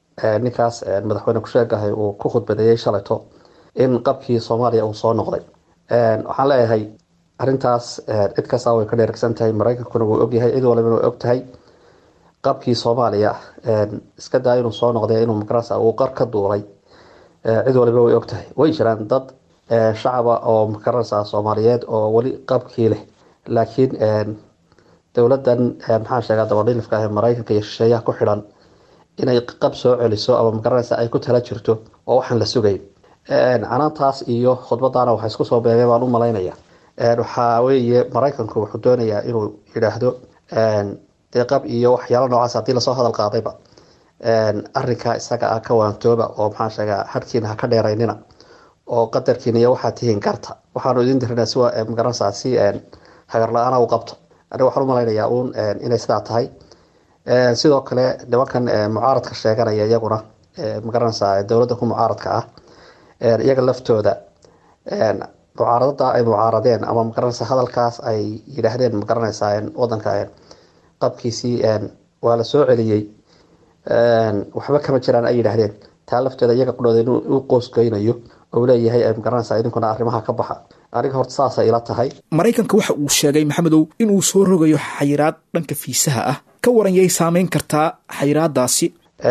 L: ninkaas madaxweyne kusheegahay uu ku khudbadeeyey shalayto in qabkii soomaaliya uu soo noqday waxaan leeyahay arintaas cid kasta way ka dheeragsan tahay mareykankuna wuu ogyahay cid walibana way og tahay qabkii soomaaliya iska daa inuu soo noqday inuu magarasa uu qar ka duulay cid waliba way og tahay way jiraan dad shacaba oo magarasa soomaaliyeed oo weli qabkii leh laakiin dowladan maxaan sheegaa dabadhilifka ah ee mareykanka iyo shisheeyaha ku xidhan inay qab soo celiso ama magaranaysa ay ku tala jirto oo waxaan la sugayn canaantaas iyo khudbadaana waxa isku soo beegay baan u malaynaya waxaa weeye maraykanku wuxuu doonayaa inuu yidhaahdo dee qab iyo waxyaalo noocaas haddii lasoo hadal qaadayba arinka isaga ah ka waantooba oo maxaan sheegaa harkiina ha ka dheeraynina oo qadarkiina iyo waxaa tihiin garta waxaanu idin dirinaa si magaranaysaa si hagar la-aana u qabto aniga waxaan u malaynayaa uun inay sidaa tahay sidoo kale nimankan mucaaradka sheeganaya iyaguna magaranaysaa dowladda ku mucaaradka ah iyaga laftooda mucaaradada ay mucaaradeen ama magaranaysa hadalkaas ay yidhaahdeen magaranaysaa wadanka qabkiisii waa la soo celiyey waxba kama jiraan ay yidhaahdeen taa laftooda iyaga qudhooda inuu u qoosgeynayo oo leeyahay magaranaysaa idinkuna arrimaha ka baxa aniga horta saasay ila tahay
B: maraykanka waxa uu sheegay maxamedow inuu soo rogayo xayiraad dhanka fiisaha ah ka waran yay saameyn kartaa xayiraadaasi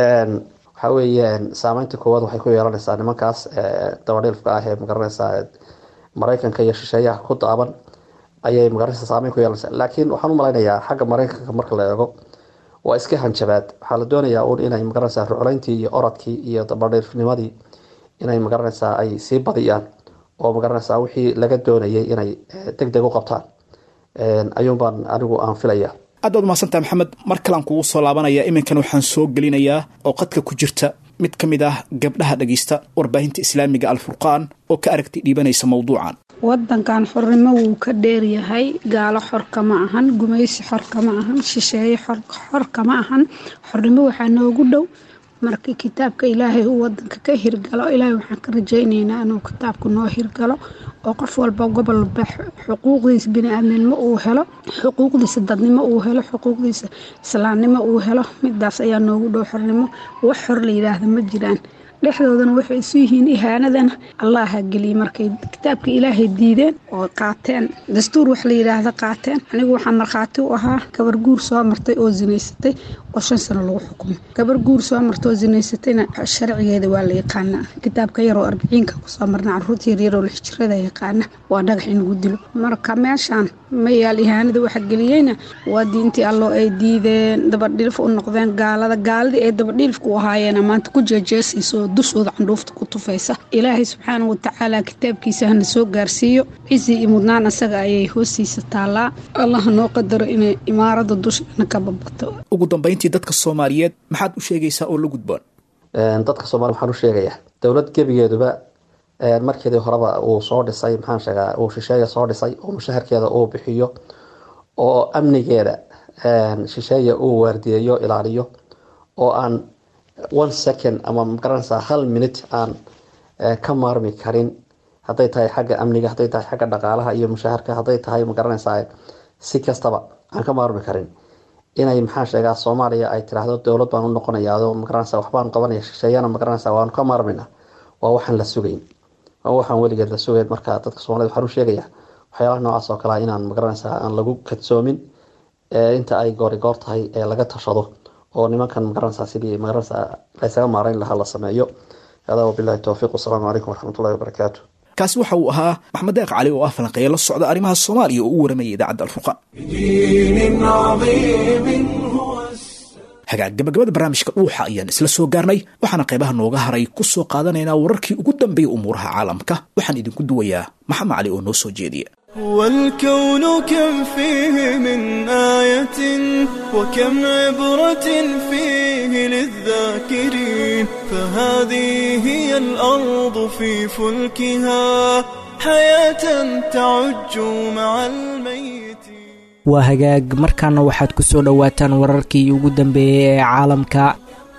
L: waxaa weeye saameynta koowaad waxay ku yeelanaysaa nimankaas dabadhilfka ah ee magaranaysaa maraykanka iyo shisheeyaha ku daaban ayay magaranaysa saameyn ku yeelanaysaa laakiin waxaan u malaynayaa xagga maraykanka marka la eego waa iska hanjabaad waxaa la doonayaa uun inay magaranaysaa rucleyntii iyo oradkii iyo dabadhilfnimadii inay magaranaysaa ay sii badiyaan oo magaranaysaa wixii laga doonayay inay deg deg u qabtaan ayuunbaan anigu aan filaya
B: aad baad umahadsantaha maxamed mar kalean kugu soo laabanaya iminkan waxaan soo gelinayaa oo qadka ku jirta mid ka mid ah gabdhaha dhegaysta warbaahinta islaamiga alfurqaan oo ka aragtay dhiibanaysa mawduucan
N: wadankan xornimo wuu ka dheeryahay gaalo xor kama ahan gumaysi xor kama ahan shisheeye xor kama ahan xornimo waxaa noogu dhow markii kitaabka ilaahay uu wadanka ka hirgalo ilaahay waxaan ka rajaynaynaa inuu kitaabku noo hirgalo oo qof walba gobolba xuquuqdiisa bini-aadminimo uu helo xuquuqdiisa dadnimo uu helo xuquuqdiisa islaamnimo uu helo midaas ayaa noogu dhow xornimo wax xor la yidhaahda ma jiraan dhexdoodana waxay isu yihiin ihaanadana allaha geliyey markay kitaabka ilaahay diideen oo qaateen dastuur wax la yidhaahda qaateen anigu waxaa markhaati u ahaa gabar guur soo martay oo zinaysatay oo shan sano lagu xukumay gabar guur soo martay oo zinaysatayna sharcigeeda waa la yaqaanaa kitaabka yaroo arbiciinka kusoo marna caruurta yaryaroo lixjirada yaqaana waa dhagax in lagu dilo marka meeshaan mayaal ihaanada waxa geliyeyna waa diintii alloo ay diideen dabadhilif u noqdeen gaalada gaaladii ay dabadhilifka u ahaayeena maanta ku jeejeesayso dushooda candhuufta ku tufaysa ilaahay subxaana watacaala kitaabkiisa hana soo gaarsiiyo cizi iyo mudnaan asaga ayay hoostiisa taallaa allaha noo qadaro inay imaarada dusheena ka babato
B: ugu dambayntii dadka soomaaliyeed maxaad u sheegaysaa oo la gudboon
L: dadka soomaliya waxaan u sheegayaa dowlad gebigeeduba markeedii horeba uu soo dhisay maxaan sheegaa uu shisheeya soo dhisay oo mushaharkeeda uu bixiyo oo amnigeeda shisheeya uu waardiyeeyo ilaaliyo oo aan one second ama magaranaysaa hal minute aan ka maarmi karin hadday tahay xagga amniga hadday tahay xagga dhaqaalaha iyo mushaharka hadday tahay magaranaysaa si kastaba aan ka maarmi karin inay maxaa sheegaa soomaaliya ay tiraahdo dowlad baan u noqonayaa magaranaysa waxbaan qabanaya shisheeyana magaranaysa waanu ka maarmayna waa waxaan la sugayn waa waxaan weligeed la sugayn marka dadka soomaaliyed waxaan u sheegayaa waxyaalaha noocaas oo kale inaan magaranaysaa aan lagu kadsoomin inta ay goori goor tahay ee laga tashado oo nimankan magaranaysaa sidii magaranaysaa laysaga maarayn lahaa la sameeyo hada wabilahi towfiiq wasalaamu calaykum waraxmatullahi wabarakaatu
B: kaasi waxa uu ahaa maxmed deeq cali oo ah falanqeeya la socda arrimaha soomaaliya oo u waramayay idaacadda alfurqaan hagaag gabagabada barnaamijka dhuuxa ayaan isla soo gaarnay waxaana qaybaha nooga haray ku soo qaadanaynaa wararkii ugu dambeeya umuuraha caalamka waxaan idinku duwayaa maxamed cali oo noo soo jeediya
O: والكون كم فيه من آية وكم عبرة فيه للذاكرين فهذه هي الأرض في فلكها حياة تعج مع الميت
P: waa hagaag markaana waxaad ku soo dhowaataan wararkii ugu dambeeyey ee caalamka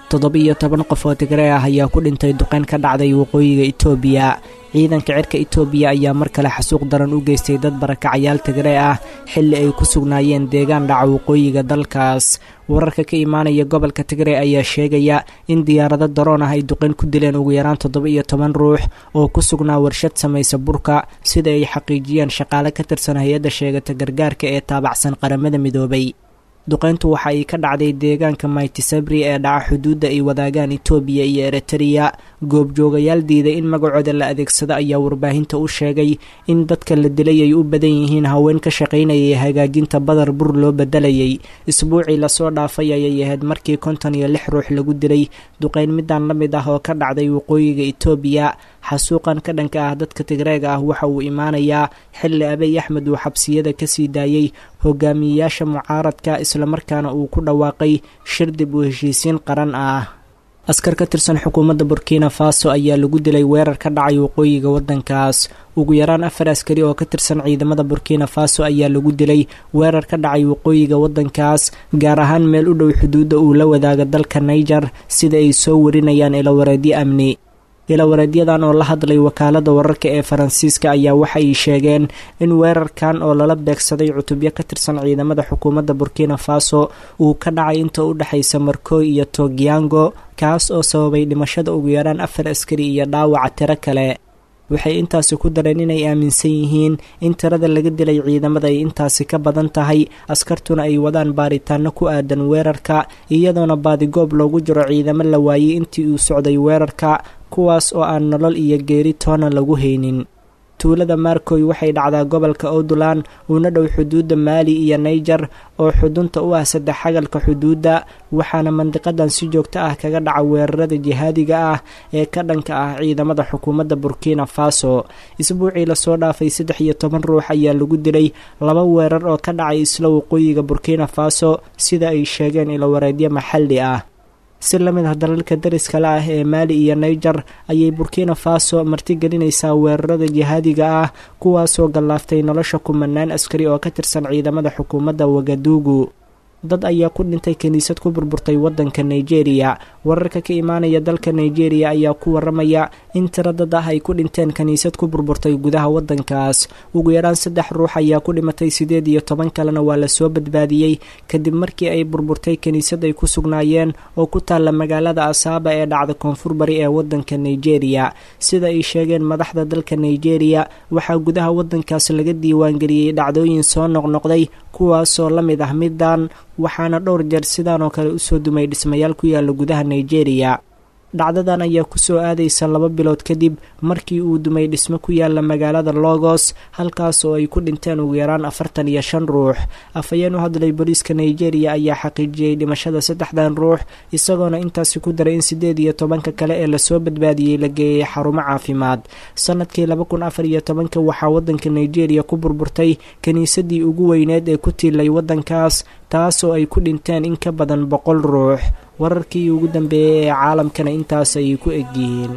P: toddoba-iyo toban qof oo tigree ah ayaa ku dhintay duqeyn ka dhacday waqooyiga itoobiya ciidanka cirka itoobiya ayaa mar kale xasuuq daran u geystay dad barakacayaal tigree ah xilli ay ku sugnaayeen deegaan dhaca waqooyiga dalkaas wararka ka imaanaya gobolka tigree ayaa sheegaya in diyaarado daroon ah ay duqeyn ku dileen ugu yaraan toddoba-iyo toban ruux oo ku sugnaa warshad samaysa burka sida ay xaqiijiyeen shaqaale ka tirsan hay-adda sheegata gargaarka ee taabacsan qaramada midoobay duqeyntu waxa ay ka dhacday deegaanka maytisabri ee dhaca xuduudda ay wadaagaan itoobiya iyo eritreya goobjoogayaal diiday in magacooda la adeegsado ayaa warbaahinta u sheegay in dadka la dilay ay u badan yihiin haween ka shaqaynayay hagaajinta badar bur loo bedelayay isbuucii lasoo dhaafay ayay ahayd markii konton iyo lix ruux lagu dilay duqeyn midaan la mid ah oo ka dhacday waqooyiga itoobiya xasuuqan ka dhanka ah dadka tigreega ah waxa uu imaanayaa xilli abiy axmed uu xabsiyada kasii daayey hogaamiyeyaasha mucaaradka islamarkaana uu ku dhawaaqay shir dib u heshiisiin qaran ah askar ka tirsan xukuumadda burkina faso ayaa lagu dilay weerar ka dhacay waqooyiga waddankaas ugu yaraan afar askari oo ka tirsan ciidamada burkina faso ayaa lagu dilay weerar ka dhacay waqooyiga waddankaas gaar ahaan meel u dhow xuduudda uu la wadaaga dalka niger sida ay soo warinayaan ilawareedyo amni ilawareedyadan oo la hadlay wakaalada wararka ee faransiiska ayaa waxa ay sheegeen in weerarkan oo lala beegsaday cutubyo ka tirsan ciidamada xukuumadda burkina faso uu ka dhacay inta u dhexaysa markoy iyo togyango kaas oo sababay dhimashada ugu yaraan afar askari iyo dhaawaca tiro kale waxay intaasi ku dareen inay aaminsan yihiin in tirada laga dilay ciidamada ay intaasi ka badan tahay askartuna ay wadaan baaritaano ku aadan weerarka iyadoona baadigoob loogu jiro ciidamo la waayey intii uu socday weerarka kuwaas oo aan nolol iyo geeri toona lagu haynin tuulada markoy waxay dhacdaa gobolka outland uuna dhow xuduudda maali iyo niger oo xudunta u ah saddex xagalka xuduudda waxaana mandiqadan si joogto ah kaga dhaca weerarada jihaadiga ah ee ka dhanka ah ciidamada xukuumadda burkina faso isbuucii lasoo dhaafay saddex iyo toban ruux ayaa lagu dilay laba weerar oo ka dhacay isla waqooyiga burkina faso sida ay sheegeen ilowareedyo maxalli ah si la mid ah dalalka dariskale ah ee maali iyo niger ayay burkina faso martigelinaysaa weerarada jihaadiga ah kuwaasoo gallaaftay nolosha kumanaan askari oo ka tirsan ciidamada xukuumadda wagaduugu dad ayaa ku dhintay kiniisad ku burburtay waddanka nigeria wararka ka imaanaya dalka nigeria ayaa ku waramaya in tiro dad ah ay ku dhinteen kiniisad ku burburtay gudaha waddankaas ugu yaraan saddex ruux ayaa ku dhimatay sideed iyo toban kalena waa lasoo badbaadiyey kadib markii ay burburtay kiniisad ay ku sugnaayeen oo ku taalla magaalada asaaba ee dhacda koonfur bari ee waddanka nigeria sida ay sheegeen madaxda dalka nigeria waxaa gudaha waddankaas laga diiwaangeliyey dhacdooyin soo noqnoqday kuwaasoo la mid ah middan waxaana dhowr jeer sidaan oo kale usoo dumay dhismayaal ku yaala gudaha nigeria dhacdadan ayaa kusoo aadaysa laba bilood kadib markii uu dumay dhismo ku yaala magaalada logos halkaas oo ay ku dhinteen ugu yaraan afartan iyo shan ruux afhayeen u hadlay booliiska nigeria ayaa xaqiijiyey dhimashada saddexdan ruux isagoona intaasi ku daray in siddeed iyo tobanka kale ee lasoo badbaadiyey la geeyey xarumo caafimaad sanadkii laba kun afar iyo tobanka waxaa waddanka nigeria ku burburtay kiniisadii ugu weyneed ee ku tiilay waddankaas taasoo ay ku dhinteen in ka badan boqol ruux wararkii ugu dambeeyey ee caalamkana intaas ayay ku egyihiin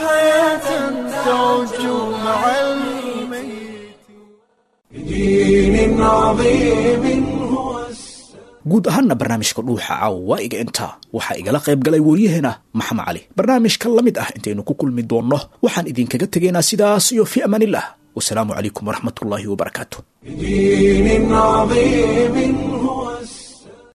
B: guud ahaanna barnaamijka dhuuxa caawa waa iga intaa waxaa igala qayb galay waryaheena maxamed cali barnaamijka la mid ah intaynu ku kulmi doonno waxaan idinkaga tegaynaa sidaas iyo fi amaanillah wasalaamu calaykum waraxmat ullaahi wabarakaatu
A: بدين عظيم هو